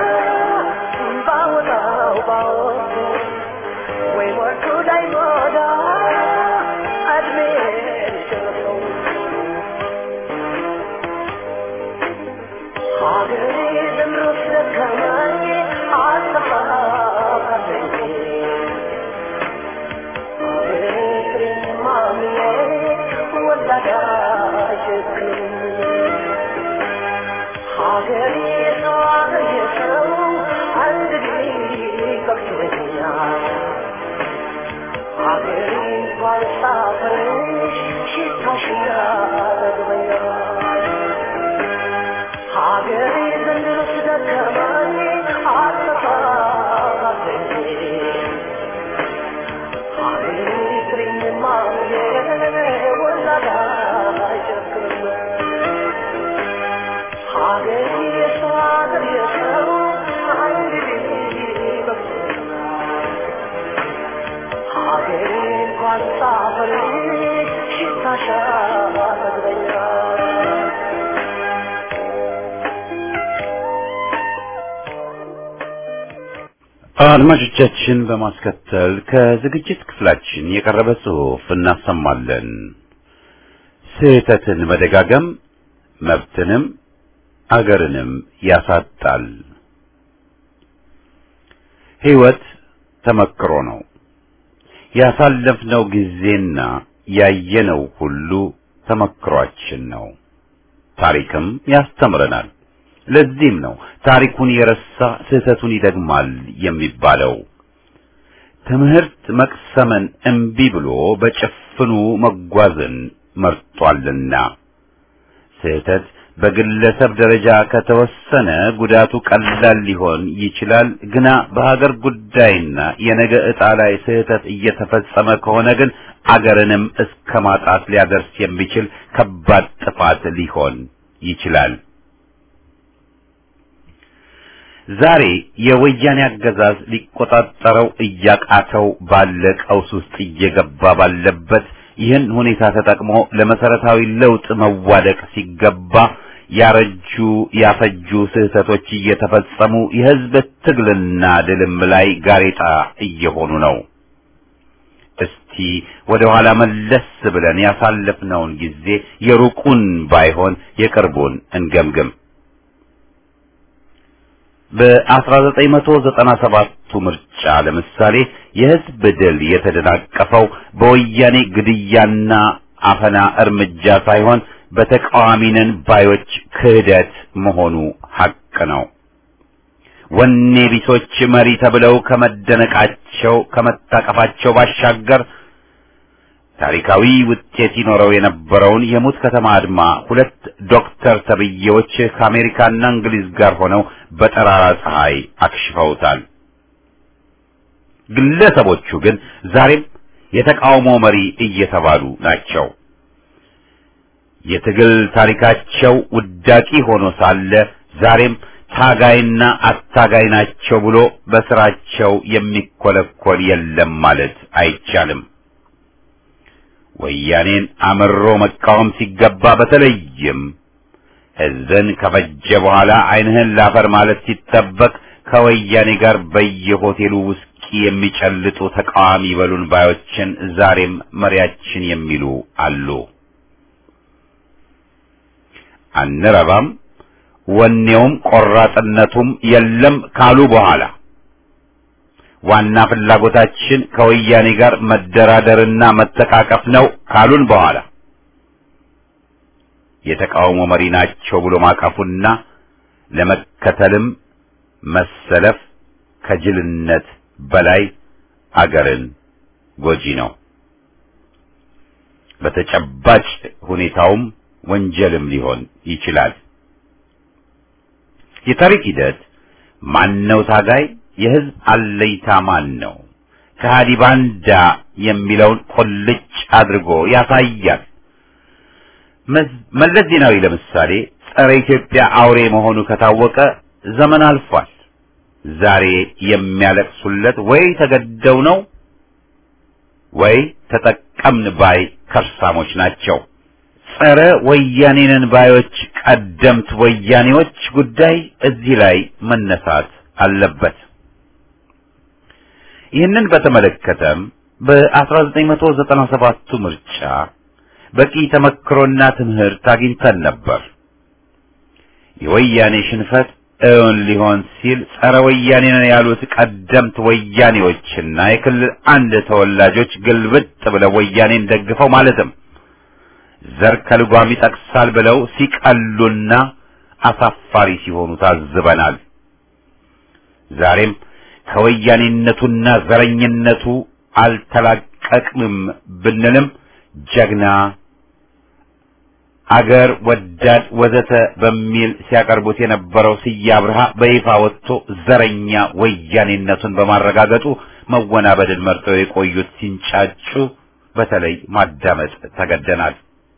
ባወጣው ባወጡ ወይ ሞቱ ላይ ሞዳ እድሜ ደረሰው ሀገሬ ዘምሮ ስለከማኝ አልጠፋለኝ ሀገሬ ሰው አገር የሰው አንድ ጊዜ በቅቶኛል ሀገሬ እንኳን ሳፈርሽ ሽታሽ ያረግበኛል ሀገሬ ዘንድሮ ስደከማኝ አልጠፋለኝ አድማጮቻችን በማስከተል ከዝግጅት ክፍላችን የቀረበ ጽሑፍ እናሰማለን። ስህተትን መደጋገም መብትንም አገርንም ያሳጣል። ሕይወት ተመክሮ ነው። ያሳለፍነው ጊዜና ያየነው ሁሉ ተመክሯችን ነው። ታሪክም ያስተምረናል። ለዚህም ነው ታሪኩን የረሳ ስህተቱን ይደግማል የሚባለው። ትምህርት መቅሰምን እምቢ ብሎ በጭፍኑ መጓዝን መርጧልና ስህተት በግለሰብ ደረጃ ከተወሰነ ጉዳቱ ቀላል ሊሆን ይችላል። ግና በሀገር ጉዳይና የነገ ዕጣ ላይ ስህተት እየተፈጸመ ከሆነ ግን አገርንም እስከ ማጣት ሊያደርስ የሚችል ከባድ ጥፋት ሊሆን ይችላል። ዛሬ የወያኔ አገዛዝ ሊቆጣጠረው እያቃተው ባለ ቀውስ ውስጥ እየገባ ባለበት ይህን ሁኔታ ተጠቅሞ ለመሰረታዊ ለውጥ መዋደቅ ሲገባ ያረጁ ያፈጁ ስህተቶች እየተፈጸሙ የሕዝብ ትግልና ድልም ላይ ጋሬጣ እየሆኑ ነው። እስቲ ወደ ኋላ መለስ ብለን ያሳለፍነውን ጊዜ የሩቁን ባይሆን የቅርቡን እንገምግም። በ1997ቱ ምርጫ ለምሳሌ የህዝብ ድል የተደናቀፈው በወያኔ ግድያና አፈና እርምጃ ሳይሆን በተቃዋሚነን ባዮች ክህደት መሆኑ ሐቅ ነው። ወኔ ቢሶች መሪ ተብለው ከመደነቃቸው ከመታቀፋቸው ባሻገር ታሪካዊ ውጤት ይኖረው የነበረውን የሙት ከተማ አድማ ሁለት ዶክተር ተብዬዎች ከአሜሪካና እንግሊዝ ጋር ሆነው በጠራራ ፀሐይ አክሽፈውታል። ግለሰቦቹ ግን ዛሬም የተቃውሞ መሪ እየተባሉ ናቸው። የትግል ታሪካቸው ውዳቂ ሆኖ ሳለ ዛሬም ታጋይና አታጋይ ናቸው ብሎ በስራቸው የሚኮለኮል የለም ማለት አይቻልም። ወያኔን አምሮ መቃወም ሲገባ በተለይም ሕዝብን ከፈጀ በኋላ ዓይንህን ላፈር ማለት ሲጠበቅ ከወያኔ ጋር በየሆቴሉ ውስኪ የሚጨልጡ ተቃዋሚ በሉን ባዮችን ዛሬም መሪያችን የሚሉ አሉ። አንረባም ወኔውም ቆራጥነቱም የለም ካሉ በኋላ ዋና ፍላጎታችን ከወያኔ ጋር መደራደርና መተቃቀፍ ነው ካሉን በኋላ የተቃውሞ መሪ ናቸው ብሎ ማቀፉና ለመከተልም መሰለፍ ከጅልነት በላይ አገርን ጎጂ ነው። በተጨባጭ ሁኔታውም ወንጀልም ሊሆን ይችላል። የታሪክ ሂደት ማነው ታጋይ፣ የህዝብ አለይታ ማን ነው፣ ከሃዲ ባንዳ የሚለውን ቁልጭ አድርጎ ያሳያል። መለስ ዜናዊ ለምሳሌ ጸረ ኢትዮጵያ አውሬ መሆኑ ከታወቀ ዘመን አልፏል። ዛሬ የሚያለቅሱለት ወይ ተገደው ነው ወይ ተጠቀምን ባይ ከርሳሞች ናቸው። ጸረ ወያኔንን ባዮች ቀደምት ወያኔዎች ጉዳይ እዚህ ላይ መነሳት አለበት። ይህንን በተመለከተም በ1997ቱ ምርጫ በቂ ተመክሮና ትምህርት አግኝተን ነበር። የወያኔ ሽንፈት እውን ሊሆን ሲል ጸረ ወያኔ ነን ያሉት ቀደምት ወያኔዎችና የክልል አንድ ተወላጆች ግልብጥ ብለው ወያኔን ደግፈው ማለትም ዘር ከልጓም ይጠቅሳል ብለው ሲቀሉና አሳፋሪ ሲሆኑ ታዝበናል። ዛሬም ከወያኔነቱና ዘረኝነቱ አልተላቀቅንም ብንልም ጀግና አገር ወዳድ ወዘተ በሚል ሲያቀርቡት የነበረው ስዬ አብርሃ በይፋ ወጥቶ ዘረኛ ወያኔነቱን በማረጋገጡ መወናበድን መርጠው የቆዩት ሲንጫጩ በተለይ ማዳመጥ ተገደናል።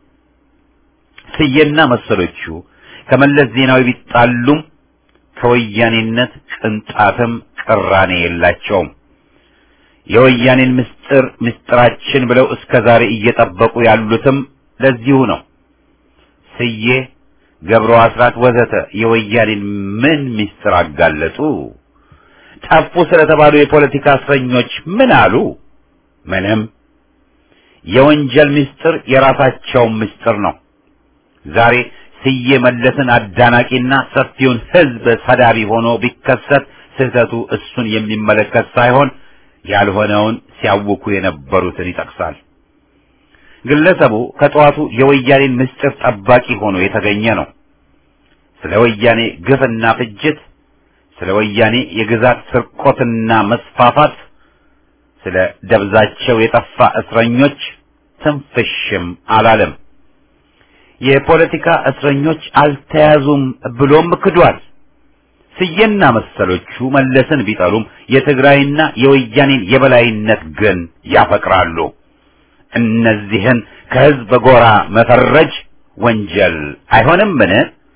ስዬና መሰሎቹ ከመለስ ዜናዊ ቢጣሉም ከወያኔነት ቅንጣትም ቅራኔ የላቸውም። የወያኔን ምስጢር ምስጢራችን ብለው እስከ ዛሬ እየጠበቁ ያሉትም ለዚሁ ነው። ስዬ፣ ገብሩ አስራት ወዘተ የወያኔን ምን ምስጢር አጋለጡ? ጠፉ ስለተባሉ የፖለቲካ እስረኞች ምን አሉ? ምንም። የወንጀል ምስጢር የራሳቸውን ምስጢር ነው። ዛሬ ስዬ መለስን አዳናቂና ሰፊውን ሕዝብ ሰዳቢ ሆኖ ቢከሰት ስህተቱ እሱን የሚመለከት ሳይሆን ያልሆነውን ሲያውኩ የነበሩትን ይጠቅሳል። ግለሰቡ ከጠዋቱ የወያኔን ምስጢር ጠባቂ ሆኖ የተገኘ ነው። ስለ ወያኔ ግፍና ፍጅት፣ ስለ ወያኔ የግዛት ስርቆትና መስፋፋት፣ ስለ ደብዛቸው የጠፋ እስረኞች ትንፍሽም አላለም። የፖለቲካ እስረኞች አልተያዙም ብሎም ክዷል። ስዬና መሰሎቹ መለስን ቢጠሉም የትግራይና የወያኔን የበላይነት ግን ያፈቅራሉ። እነዚህን ከህዝብ ጎራ መፈረጅ ወንጀል አይሆንምን?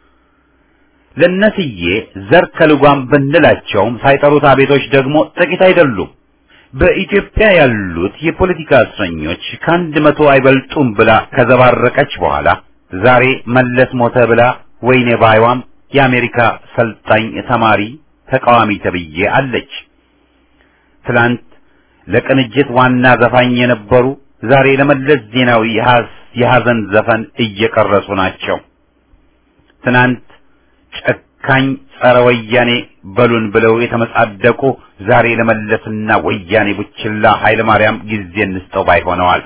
ለነስዬ ዘር ከልጓም ብንላቸውም ሳይጠሩት አቤቶች ደግሞ ጥቂት አይደሉም። በኢትዮጵያ ያሉት የፖለቲካ እስረኞች ከአንድ መቶ አይበልጡም ብላ ከዘባረቀች በኋላ ዛሬ መለስ ሞተ ብላ ወይኔ ባይዋም የአሜሪካ ሰልጣኝ ተማሪ ተቃዋሚ ተብዬ አለች። ትላንት ለቅንጅት ዋና ዘፋኝ የነበሩ ዛሬ ለመለስ ዜናዊ የሐዘን ዘፈን እየቀረጹ ናቸው። ትናንት ጨካኝ ጸረ ወያኔ በሉን ብለው የተመጻደቁ ዛሬ ለመለስና ወያኔ ቡችላ ኃይለ ማርያም ጊዜ እንስጠው ባይ ሆነዋል።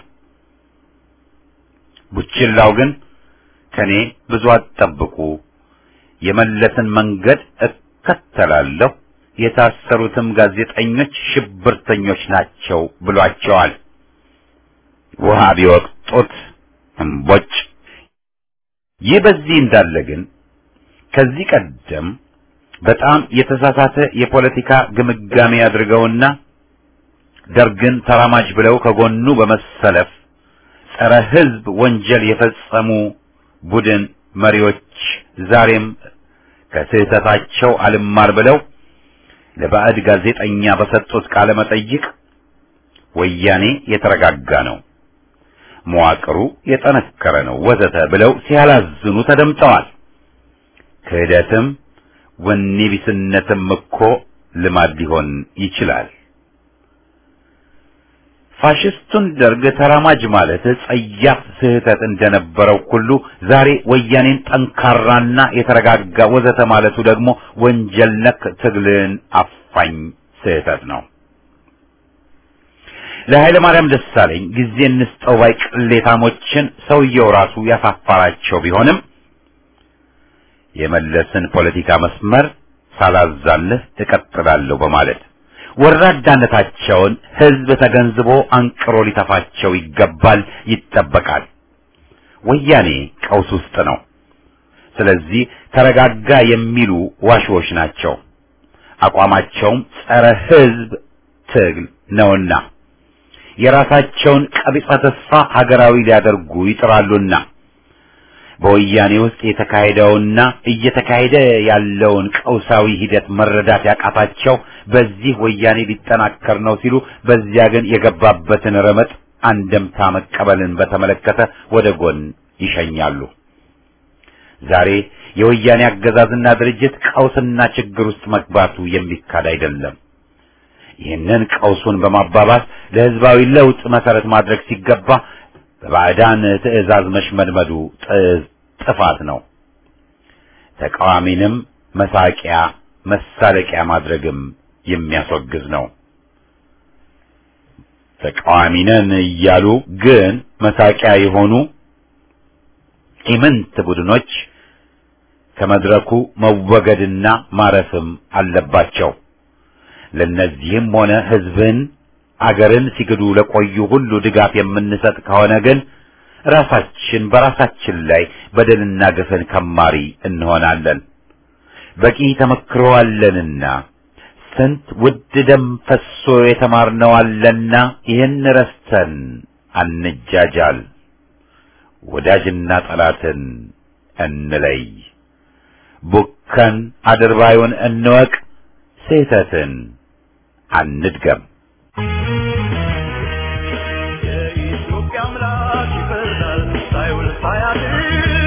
ቡችላው ግን ከኔ ብዙ አትጠብቁ፣ የመለስን መንገድ እከተላለሁ፣ የታሰሩትም ጋዜጠኞች ሽብርተኞች ናቸው ብሏቸዋል። ውሃ ቢወቅጡት እምቦጭ። ይህ በዚህ እንዳለ ግን ከዚህ ቀደም በጣም የተሳሳተ የፖለቲካ ግምጋሜ አድርገውና ደርግን ተራማጅ ብለው ከጎኑ በመሰለፍ ጸረ ሕዝብ ወንጀል የፈጸሙ ቡድን መሪዎች ዛሬም ከስህተታቸው አልማር ብለው ለባዕድ ጋዜጠኛ በሰጡት ቃለ መጠይቅ ወያኔ የተረጋጋ ነው፣ መዋቅሩ የጠነከረ ነው ወዘተ ብለው ሲያላዝኑ ተደምጠዋል። ክህደትም ወኔ ቢስነትም እኮ ልማድ ሊሆን ይችላል። ፋሽስቱን ደርግ ተራማጅ ማለት ጸያፍ ስህተት እንደነበረው ሁሉ ዛሬ ወያኔን ጠንካራና የተረጋጋ ወዘተ ማለቱ ደግሞ ወንጀል ነክ ትግልን አፋኝ ስህተት ነው። ለኃይለ ማርያም ደሳለኝ ጊዜ እንስጠው ባይ ቅሌታሞችን ሰውየው ራሱ ያሳፋራቸው ቢሆንም የመለስን ፖለቲካ መስመር ሳላዛልህ እቀጥላለሁ በማለት ወራዳነታቸውን ሕዝብ ተገንዝቦ አንቅሮ ሊተፋቸው ይገባል፣ ይጠበቃል። ወያኔ ቀውስ ውስጥ ነው። ስለዚህ ተረጋጋ የሚሉ ዋሾዎች ናቸው። አቋማቸውም ጸረ ሕዝብ ትግል ነውና የራሳቸውን ቀቢጸ ተስፋ ሀገራዊ ሊያደርጉ ይጥራሉና በወያኔ ውስጥ የተካሄደውና እየተካሄደ ያለውን ቀውሳዊ ሂደት መረዳት ያቃታቸው በዚህ ወያኔ ሊጠናከር ነው ሲሉ፣ በዚያ ግን የገባበትን ረመጥ አንደምታ መቀበልን በተመለከተ ወደ ጎን ይሸኛሉ። ዛሬ የወያኔ አገዛዝና ድርጅት ቀውስና ችግር ውስጥ መግባቱ የሚካድ አይደለም። ይህንን ቀውሱን በማባባስ ለሕዝባዊ ለውጥ መሰረት ማድረግ ሲገባ በባዕዳን ትዕዛዝ መሽመድመዱ ጥፋት ነው። ተቃዋሚንም መሳቂያ መሳለቂያ ማድረግም የሚያስወግዝ ነው። ተቃዋሚ ነን እያሉ ግን መሳቂያ የሆኑ ኢምንት ቡድኖች ከመድረኩ መወገድና ማረፍም አለባቸው። ለነዚህም ሆነ ሕዝብን አገርን ሲግዱ ለቆዩ ሁሉ ድጋፍ የምንሰጥ ከሆነ ግን ራሳችን በራሳችን ላይ በደልና ግፍን ከማሪ እንሆናለን። በቂ ተመክሮ አለንና ስንት ውድ ደም ፈሶ የተማርነው አለና ይህን ረስተን አንጃጃል። ወዳጅና ጠላትን እንለይ። ቡከን አድርባዩን እንወቅ። ስህተትን አንድገም። የኢትዮጵያ አምላክ ይፈርዳል ሳይውል ሳያድር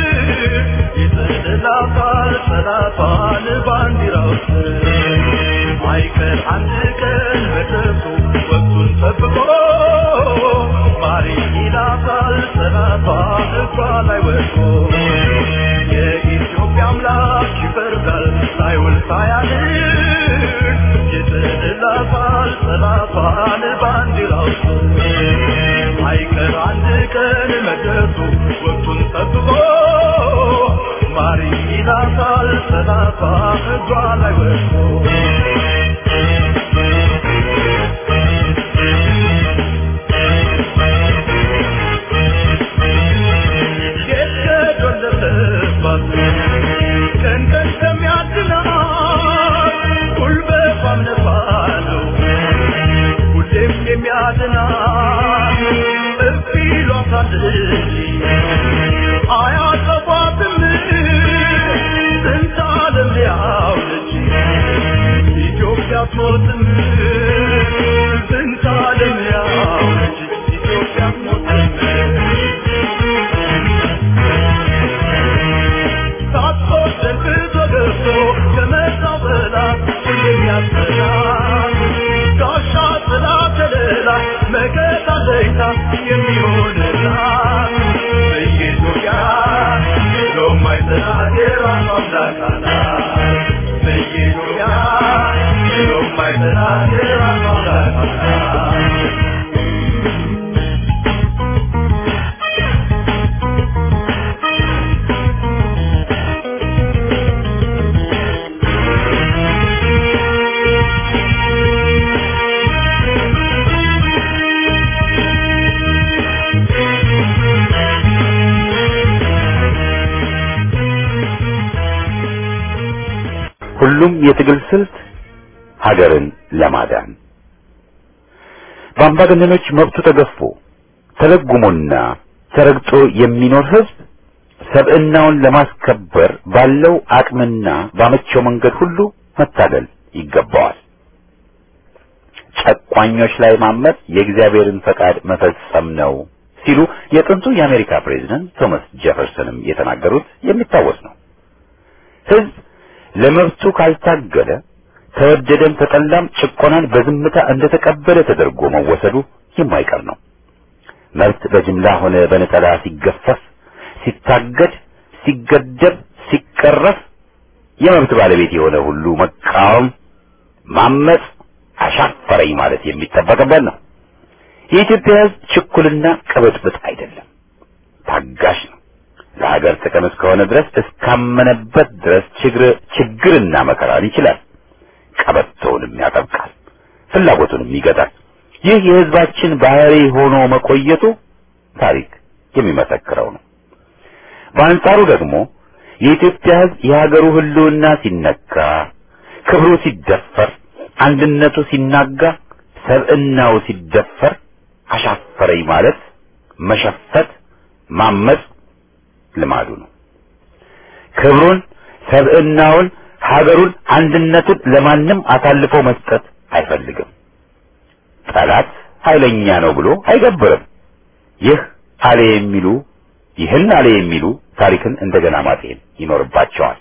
ይጥላታል ጠላቷን ባንዲራው ስር አይቀር አንድ ቀን መድረሱ ወቅቱን ጠብቆ ማሪ ይላታል ጠላቷ እጇ ላይ ወድቆ የኢትዮጵያ አምላክ ይፈርዳል ሳይውል ሳያድር ይጥላታል ጠላቷን ባንዲራው ስር አይቀር አንድ ቀን መድረሱ ወቅቱን ጠብቆ ማሪ ይላታል ጠላቷ እጇ ላይ ወድቆ የተዶለተባት ቀን ቀን ከሚያድናት ጉልበቷም ነፋለው ሁሌም የሚያድናት እፍ ይሏታል እንጂ አያጠፏትም ስንት ዓለም ሊያውለች ኢትዮጵያ አትሞትም ስንት ዓለም ሊያውለች ኢትዮጵያ አትሞትም ሳትወደድ ተገፍቶ ከመጣው ጠላት የሚያስፈራ ጋሻ ጥላ ከለላ መከታ ለይታ የሚሆንላት በኢትዮጵያ የማይጠላት የራሷ አምላክ አላት። ሁሉም የትግል ስልት ሀገርን ለማዳን በአምባገነኖች መብቱ ተገፎ ተለጉሞና ተረግጦ የሚኖር ህዝብ ሰብዕናውን ለማስከበር ባለው አቅምና ባመቸው መንገድ ሁሉ መታገል ይገባዋል። ጨቋኞች ላይ ማመፅ የእግዚአብሔርን ፈቃድ መፈጸም ነው ሲሉ የጥንቱ የአሜሪካ ፕሬዝዳንት ቶማስ ጄፈርሰንም የተናገሩት የሚታወስ ነው። ህዝብ ለመብቱ ካልታገለ ተወደደም ተጠላም ጭቆናን በዝምታ እንደተቀበለ ተደርጎ መወሰዱ የማይቀር ነው። መብት በጅምላ ሆነ በነጠላ ሲገፈፍ፣ ሲታገድ፣ ሲገደብ፣ ሲቀረፍ የመብት ባለቤት የሆነ ሁሉ መቃወም፣ ማመጽ፣ አሻፈረኝ ማለት የሚጠበቅበት ነው። የኢትዮጵያ ህዝብ ችኩልና ቅብጥብጥ አይደለም፣ ታጋሽ ነው። ለሀገር ጥቅም እስከሆነ ድረስ እስካመነበት ድረስ ችግር ችግርና መከራን ይችላል። ቀበቶውንም ያጠብቃል፣ ፍላጎቱንም ይገታል። ይህ የህዝባችን ባህሪ ሆኖ መቆየቱ ታሪክ የሚመሰክረው ነው። በአንጻሩ ደግሞ የኢትዮጵያ ህዝብ የሀገሩ ህልውና ሲነካ፣ ክብሩ ሲደፈር፣ አንድነቱ ሲናጋ፣ ሰብዕናው ሲደፈር አሻፈረኝ ማለት መሸፈት፣ ማመጽ ልማዱ ነው። ክብሩን፣ ሰብዕናውን፣ ሀገሩን፣ አንድነቱን ለማንም አሳልፎ መስጠት አይፈልግም። ጠላት ኃይለኛ ነው ብሎ አይገብርም። ይህ አለ የሚሉ ይህን አለ የሚሉ ታሪክን እንደገና ማጤን ይኖርባቸዋል።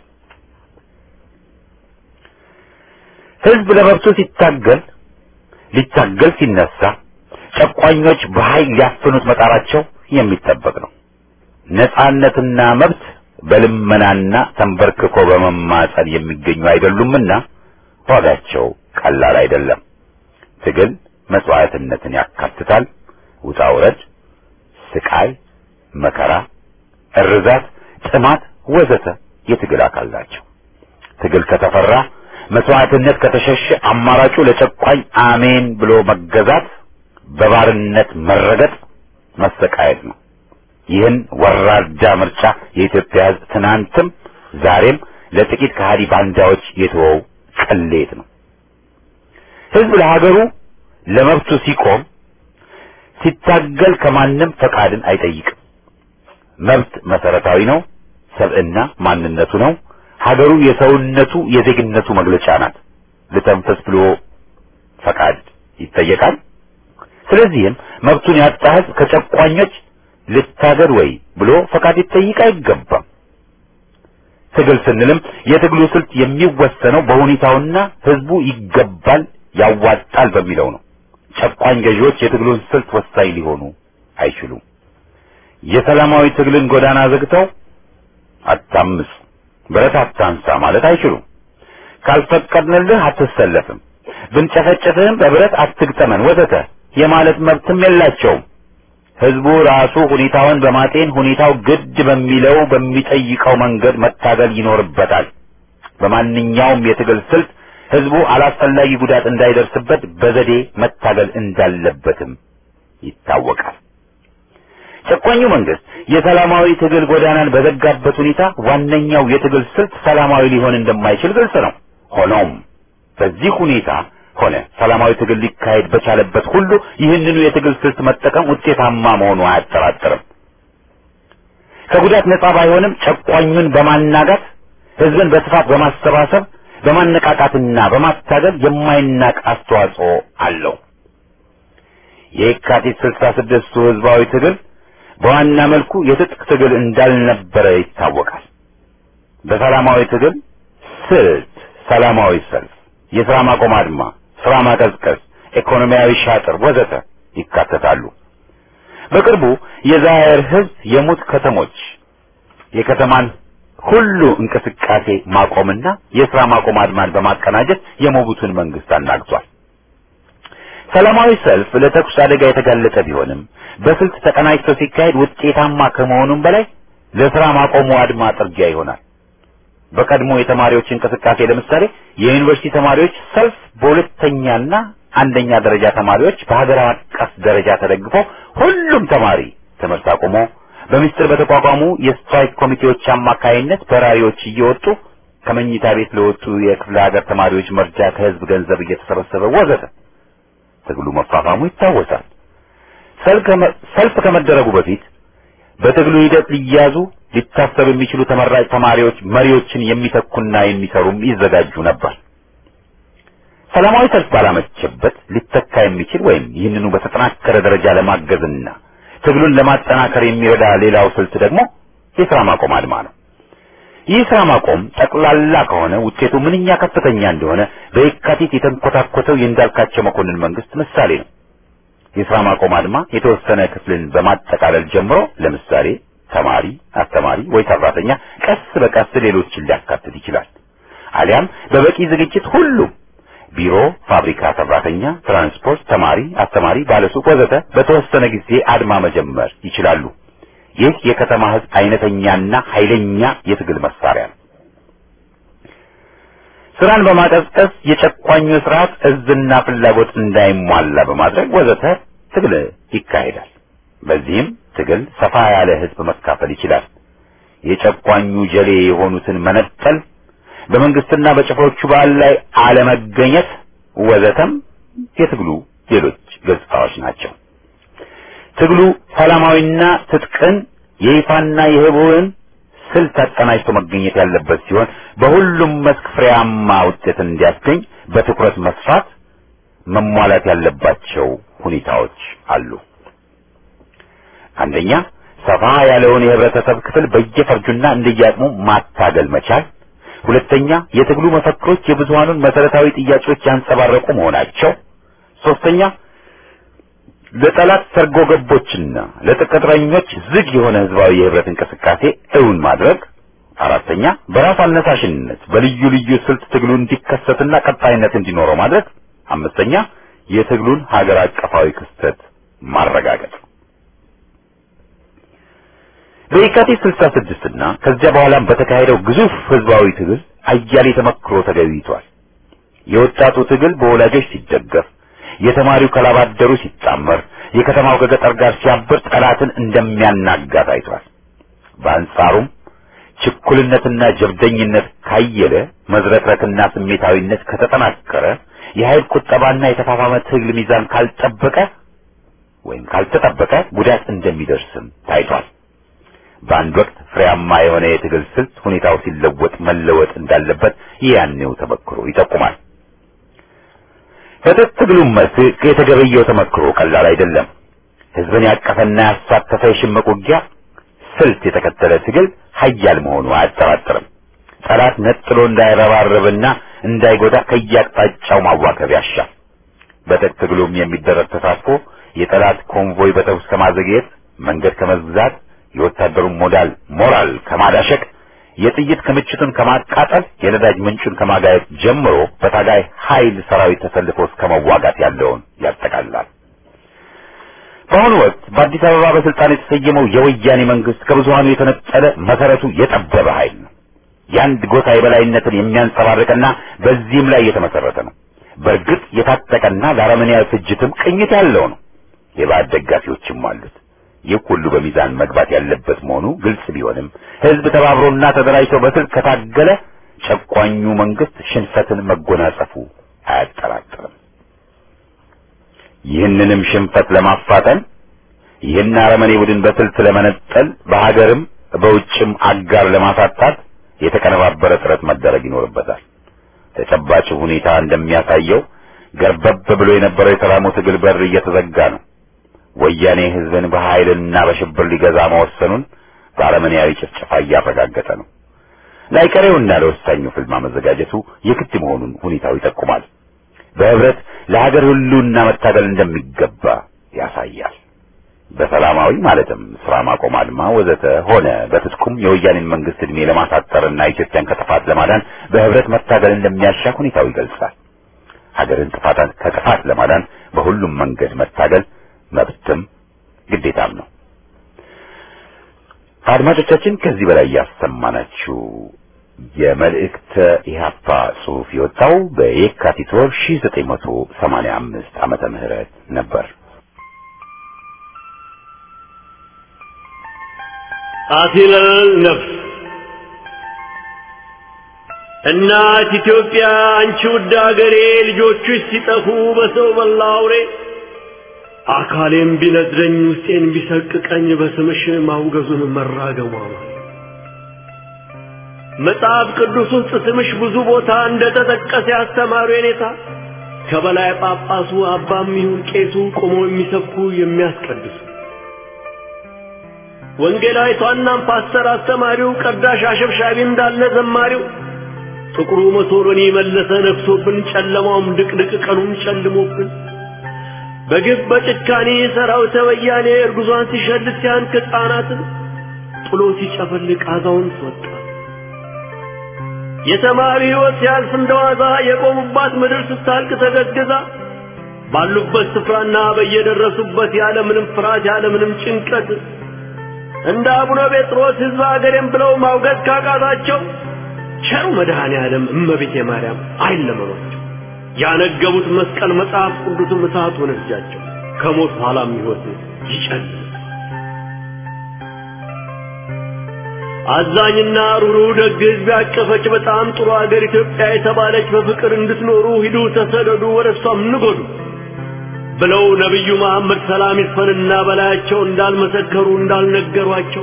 ህዝብ ለመብቱ ሲታገል ሊታገል ሲነሳ ጨቋኞች በኃይል ሊያፍኑት መጣራቸው የሚጠበቅ ነው። ነጻነትና መብት በልመናና ተንበርክኮ በመማጸን የሚገኙ አይደሉምና ዋጋቸው ቀላል አይደለም። ትግል መስዋዕትነትን ያካትታል። ውጣ ውረድ፣ ስቃይ፣ መከራ፣ እርዛት፣ ጥማት ወዘተ የትግል አካል ናቸው። ትግል ከተፈራ መስዋዕትነት ከተሸሸ አማራጩ ለጨቋኝ አሜን ብሎ መገዛት፣ በባርነት መረገጥ፣ መሰቃየት ነው። ይህን ወራዳ ምርጫ የኢትዮጵያ ሕዝብ ትናንትም ዛሬም ለጥቂት ከሃዲ ባንዳዎች የተወው ቅሌት ነው። ሕዝብ ለሀገሩ ለመብቱ ሲቆም ሲታገል ከማንም ፈቃድን አይጠይቅም። መብት መሰረታዊ ነው። ሰብዕና ማንነቱ ነው። ሀገሩ የሰውነቱ የዜግነቱ መግለጫ ናት። ልተንፈስ ብሎ ፈቃድ ይጠየቃል። ስለዚህም መብቱን ያጣ ሕዝብ ከጨቋኞች ልታገድ ወይ ብሎ ፈቃድ ይጠይቅ አይገባም። ትግል ስንልም የትግሉ ስልት የሚወሰነው በሁኔታውና ሕዝቡ ይገባል ያዋጣል በሚለው ነው። ጨቋኝ ገዢዎች የትግሉን ስልት ወሳኝ ሊሆኑ አይችሉም። የሰላማዊ ትግልን ጎዳና ዘግተው አታምጽ፣ ብረት አታንሳ ማለት አይችሉም። ካልፈቀድንልህ አትሰለፍም፣ ብንጨፈጨፍህም በብረት አትግጠመን ወዘተ የማለት መብትም የላቸውም። ህዝቡ ራሱ ሁኔታውን በማጤን ሁኔታው ግድ በሚለው በሚጠይቀው መንገድ መታገል ይኖርበታል። በማንኛውም የትግል ስልት ህዝቡ አላስፈላጊ ጉዳት እንዳይደርስበት በዘዴ መታገል እንዳለበትም ይታወቃል። ጨቋኙ መንግስት የሰላማዊ ትግል ጎዳናን በዘጋበት ሁኔታ ዋነኛው የትግል ስልት ሰላማዊ ሊሆን እንደማይችል ግልጽ ነው። ሆኖም በዚህ ሁኔታ ሆነ ሰላማዊ ትግል ሊካሄድ በቻለበት ሁሉ ይህንኑ የትግል ስልት መጠቀም ውጤታማ መሆኑ አያጠራጥርም። ከጉዳት ነጻ ባይሆንም ጨቋኙን በማናጋት ህዝብን በስፋት በማሰባሰብ በማነቃቃትና በማታገል የማይናቅ አስተዋጽኦ አለው። የካቲት ስልሳ ስድስቱ ህዝባዊ ትግል በዋና መልኩ የትጥቅ ትግል እንዳልነበረ ይታወቃል። በሰላማዊ ትግል ስልት ሰላማዊ ሰልፍ፣ የሥራ ማቆም አድማ፣ ሥራ ማቀዝቀዝ፣ ኢኮኖሚያዊ ሻጥር ወዘተ ይካተታሉ። በቅርቡ የዛየር ህዝብ የሙት ከተሞች የከተማን ሁሉ እንቅስቃሴ ማቆምና የስራ ማቆም አድማን በማቀናጀት የሞቡቱን መንግስት አናግቷል። ሰላማዊ ሰልፍ ለተኩስ አደጋ የተጋለጠ ቢሆንም በስልት ተቀናጅቶ ሲካሄድ ውጤታማ ከመሆኑም በላይ ለስራ ማቆሙ አድማ ጥርጊያ ይሆናል። በቀድሞ የተማሪዎች እንቅስቃሴ ለምሳሌ የዩኒቨርሲቲ ተማሪዎች ሰልፍ በሁለተኛና አንደኛ ደረጃ ተማሪዎች በሀገር አቀፍ ደረጃ ተደግፎ ሁሉም ተማሪ ትምህርት አቁሞ በሚስጥር በተቋቋሙ የስትራይክ ኮሚቴዎች አማካይነት በራሪዎች እየወጡ ከመኝታ ቤት ለወጡ የክፍለ ሀገር ተማሪዎች መርጃ ከህዝብ ገንዘብ እየተሰበሰበ ወዘተ ትግሉ መፋፋሙ ይታወሳል። ሰልፍ ከመደረጉ በፊት በትግሉ ሂደት ሊያዙ ሊታሰብ የሚችሉ ተመራጭ ተማሪዎች መሪዎችን የሚተኩና የሚሰሩም ይዘጋጁ ነበር። ሰላማዊ ሰልፍ ባላመቸበት ሊተካ የሚችል ወይም ይህንኑ በተጠናከረ ደረጃ ለማገዝና ትግሉን ለማጠናከር የሚረዳ ሌላው ስልት ደግሞ የስራ ማቆም አድማ ነው። ይህ ስራ ማቆም ጠቅላላ ከሆነ ውጤቱ ምንኛ ከፍተኛ እንደሆነ በየካቲት የተንኮታኮተው የእንዳልካቸው መኮንን መንግስት ምሳሌ ነው። የስራ ማቆም አድማ የተወሰነ ክፍልን በማጠቃለል ጀምሮ ለምሳሌ ተማሪ፣ አስተማሪ ወይ ሰራተኛ ቀስ በቀስ ሌሎችን ሊያካትት ይችላል። አሊያም በበቂ ዝግጅት ሁሉም ቢሮ፣ ፋብሪካ ሰራተኛ፣ ትራንስፖርት፣ ተማሪ፣ አስተማሪ፣ ባለሱቅ ወዘተ በተወሰነ ጊዜ አድማ መጀመር ይችላሉ። ይህ የከተማ ህዝብ አይነተኛና ኃይለኛ የትግል መሳሪያ ነው። ስራን በማቀዝቀዝ የጨቋኙ ስርዓት እዝና ፍላጎት እንዳይሟላ በማድረግ ወዘተ ትግል ይካሄዳል። በዚህም ትግል ሰፋ ያለ ህዝብ መካፈል ይችላል። የጨቋኙ ጀሌ የሆኑትን መነጠል፣ በመንግስትና በጭፍሮቹ በዓል ላይ አለመገኘት ወዘተም የትግሉ ሌሎች ገጽታዎች ናቸው። ትግሉ ሰላማዊና ትጥቅን የይፋና የህቡዕን ስልት አቀናጅቶ መገኘት ያለበት ሲሆን በሁሉም መስክ ፍሬያማ ውጤትን እንዲያስገኝ በትኩረት መስራት መሟላት ያለባቸው ሁኔታዎች አሉ። አንደኛ ሰፋ ያለውን የህብረተሰብ ክፍል በየፈርጁና እንደየአቅሙ ማታገል መቻል። ሁለተኛ የትግሉ መፈክሮች የብዙሃኑን መሰረታዊ ጥያቄዎች ያንጸባረቁ መሆናቸው። ሶስተኛ ለጠላት ሰርጎ ገቦችና ለቅጥረኞች ዝግ የሆነ ህዝባዊ የህብረት እንቅስቃሴ እውን ማድረግ። አራተኛ በራስ አነሳሽነት በልዩ ልዩ ስልት ትግሉ እንዲከሰትና ቀጣይነት እንዲኖረው ማድረግ። አምስተኛ የትግሉን ሀገር አቀፋዊ ክስተት ማረጋገጥ። በየካቲት 66 እና ከዚያ በኋላም በተካሄደው ግዙፍ ህዝባዊ ትግል አያሌ ተመክሮ ተገኝቷል። የወጣቱ ትግል በወላጆች ሲደገፍ የተማሪው ከላባደሩ ሲጣመር የከተማው ከገጠር ጋር ሲያብር ጠላትን እንደሚያናጋ ታይቷል። በአንጻሩም ችኩልነትና ጀብደኝነት ካየለ፣ መዝረክረክና ስሜታዊነት ከተጠናከረ፣ የኃይል ቁጠባና የተፋፋመ ትግል ሚዛን ካልጠበቀ ወይም ካልተጠበቀ ጉዳት እንደሚደርስም ታይቷል። በአንድ ወቅት ፍሬያማ የሆነ የትግል ስልት ሁኔታው ሲለወጥ መለወጥ እንዳለበት ያኔው ተመክሮ ይጠቁማል። በትጥቅ ትግሉም መስክ የተገበየው ተመክሮ ቀላል አይደለም። ህዝብን ያቀፈና ያሳተፈ የሽምቅ ውጊያ ስልት የተከተለ ትግል ሀያል መሆኑ አያጠራጥርም። ጠላት ነጥሎ እንዳይረባረብና እንዳይጎዳ ከየአቅጣጫው ማዋከብ ያሻል። በትጥቅ ትግሉም የሚደረግ ተሳትፎ የጠላት ኮንቮይ በተኩስ ከማዘግየት፣ መንገድ ከመዝጋት፣ የወታደሩን ሞዳል ሞራል ከማዳሸቅ የጥይት ክምችቱን ከማቃጠል የነዳጅ ምንጩን ከማጋየት ጀምሮ በታጋይ ኃይል ሰራዊት ተሰልፎ እስከ መዋጋት ያለውን ያጠቃልላል። በአሁኑ ወቅት በአዲስ አበባ በስልጣን የተሰየመው የወያኔ መንግስት ከብዙሃኑ የተነጠለ መሰረቱ የጠበበ ኃይል ነው። የአንድ ጎሳ የበላይነትን የሚያንጸባርቅና በዚህም ላይ የተመሰረተ ነው። በእርግጥ የታጠቀና ለአረመኔያዊ ፍጅትም ቅኝት ያለው ነው። የባዕድ ደጋፊዎችም አሉት። ይህ ሁሉ በሚዛን መግባት ያለበት መሆኑ ግልጽ ቢሆንም ህዝብ ተባብሮና ተደራጅቶ በስልት ከታገለ ጨቋኙ መንግስት ሽንፈትን መጎናጸፉ አያጠራጥርም። ይህንንም ሽንፈት ለማፋጠን ይህን አረመኔ ቡድን በስልት ለመነጠል በሀገርም በውጭም አጋር ለማሳጣት የተቀነባበረ ጥረት መደረግ ይኖርበታል። ተጨባጭ ሁኔታ እንደሚያሳየው ገርበብ ብሎ የነበረው የሰላሙ ትግል በር እየተዘጋ ነው። ወያኔ ህዝብን በኃይልና በሽብር ሊገዛ መወሰኑን በአረመኔያዊ ጭፍጨፋ እያረጋገጠ ነው። ላይቀሬውና ለወሳኙ ፍልማ መዘጋጀቱ የግድ መሆኑን ሁኔታው ይጠቁማል። በህብረት ለሀገር ሁሉና መታገል እንደሚገባ ያሳያል። በሰላማዊ ማለትም ስራ ማቆም አድማ ወዘተ ሆነ በትጥቁም የወያኔን መንግስት እድሜ ለማሳጠርና ኢትዮጵያን ከጥፋት ለማዳን በህብረት መታገል እንደሚያሻ ሁኔታው ይገልጻል። ሀገርን ጥፋት ከጥፋት ለማዳን በሁሉም መንገድ መታገል መብትም ግዴታም ነው። አድማጮቻችን ከዚህ በላይ ያሰማናችሁ የመልእክተ ኢህአፓ ጽሑፍ የወጣው በየካቲት ወር 1985 ዓመተ ምህረት ነበር። አፊለል ነፍስ እናት ኢትዮጵያ አንቺ ውድ አገሬ ልጆችሽ ሲጠፉ በሰው በላ አውሬ አካሌም ቢነድረኝ ውስጤን ቢሰቅቀኝ በስምሽ ማውገዙን መራገሟ መጽሐፍ ቅዱስ ውስጥ ስምሽ ብዙ ቦታ እንደተጠቀሰ ያስተማሩ የኔታ ከበላይ ጳጳሱ አባም ይሁን ቄሱ ቆሞ የሚሰብኩ የሚያስቀድሱ ወንጌላዊቷናም ፓስተር አስተማሪው ቀዳሽ አሸብሻቢ እንዳለ ዘማሪው ጥቁሩ መሶሎኒ መለሰ ነግሶብን ጨለማውም ድቅድቅ ቀኑም ጨልሞብን በግፍ በጭካኔ ሰራዊተ ወያኔ እርጉዟን ሲሸልት ሲያንክ ሕፃናትን ጥሎ ሲጨፈልቅ አዛውንት ወጣ የተማሪ ሕይወት ሲያልፍ እንደዋዛ የቆሙባት ምድር ስታልቅ ተገዝግዛ ባሉበት ስፍራና በየደረሱበት ያለ ምንም ፍርሃት ያለ ምንም ጭንቀት እንደ አቡነ ጴጥሮስ ሕዝብ አገሬም ብለው ማውገዝ ካቃታቸው ቸሩ መድኃኔ ዓለም እመቤቴ ማርያም አይለመኗቸው። ያነገቡት መስቀል መጽሐፍ ቅዱስም እሳት ሆነ እጃቸው ከሞት በኋላም ሕይወት ይጨልም። አዛኝና ሩሩ ደግ ሕዝብ ያቀፈች በጣም ጥሩ አገር ኢትዮጵያ የተባለች በፍቅር እንድትኖሩ ሂዱ ተሰደዱ፣ ወደ እሷም ንጎዱ ብለው ነቢዩ መሐመድ ሰላም ይስፈንና በላያቸው እንዳልመሰከሩ እንዳልነገሯቸው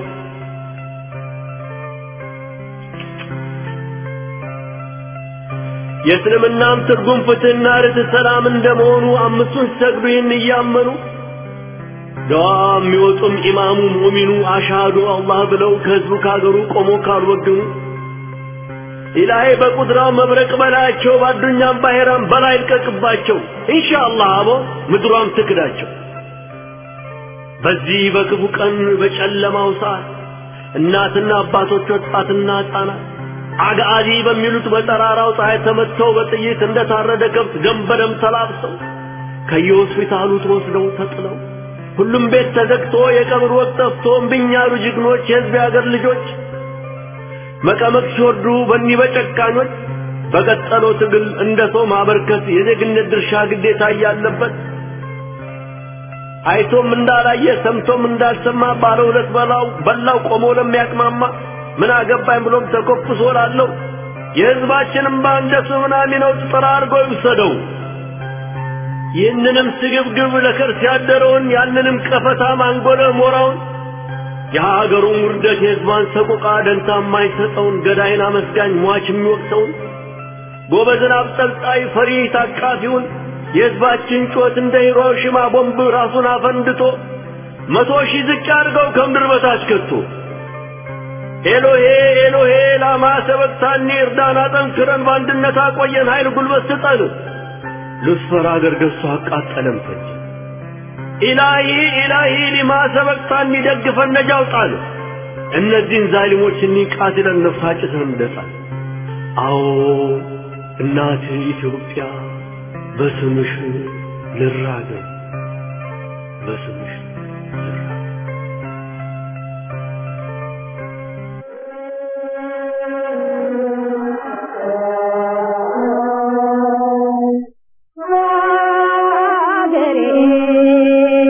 የእስልምናም ትርጉም ፍትህና ርትዕ ሰላም እንደመሆኑ አምስቱን ሲሰግዱ ይህን እያመኑ ደዋ የሚወጡም ኢማሙ ሙሚኑ አሻዱ አላህ ብለው ከህዝቡ ካገሩ ቆሞ ካልወገኑ ኢላሂ በቁድራው መብረቅ በላያቸው ባዱኛም ባሄራም በላይ ልቀቅባቸው ኢንሻአላህ አቦ ምድሯም ትክዳቸው። በዚህ በክፉ ቀን በጨለማው ሰዓት እናትና አባቶች ወጣትና ሕፃናት አግአዚ በሚሉት በጠራራው ፀሐይ ተመትተው በጥይት እንደታረደ ከብት ደም በደም ተላብሰው ከየሆስፒታሉ ተወስደው ተጥለው ሁሉም ቤት ተዘግቶ የቀብር ወቅት ጠፍቶ እምቢኝ ያሉ ጀግኖች የሕዝብ የአገር ልጆች መቀመቅ ሲወርዱ በኒህ በጨካኞች በቀጠለው ትግል እንደ ሰው ማበርከት የዜግነት ድርሻ ግዴታ እያለበት አይቶም እንዳላየ ሰምቶም እንዳልሰማ ባለ ሁለት በላው በላው ቆሞ ለሚያቅማማ ምን አገባኝ ብሎም ተኮፍሶ ላለው የሕዝባችንም እንደ ሱናሚ ነው ጥራ አድርጎ ይውሰደው። ይህንንም ስግብግብ ለከርስ ያደረውን ያንንም ቀፈታ ማንጎለ ሞራውን የሀገሩን ውርደት የሕዝቧን ሰቆቃ ደንታ የማይሰጠውን ገዳይን አመስጋኝ ሟች የሚወቅሰውን ጎበዝን አብጠልጣይ ፈሪ ታቃፊውን የሕዝባችን ጩኸት እንደ ሂሮሺማ ቦምብ ራሱን አፈንድቶ መቶ ሺህ ዝቅ አድርገው ከምድር በታች ከቶ ኤሎሄ ኤሎሄ ላማ ሰበቅታኒ እርዳን አጠንክረን በአንድነት አቆየን ኃይል ጉልበት ስጠን ሉስፈር አገር ገዝቶ አቃጠለም ፈጅ ኢላሂ ኢላሂ ሊማ ሰበቅታኒ ደግፈን ነጃ አውጣን እነዚህን ዛሊሞች እኒህ ቃትለን ነፍሳጭተን እንደጣል አዎ እናት ኢትዮጵያ በስምሽ ልራገም በስምሽ ልራገም ሀገሬ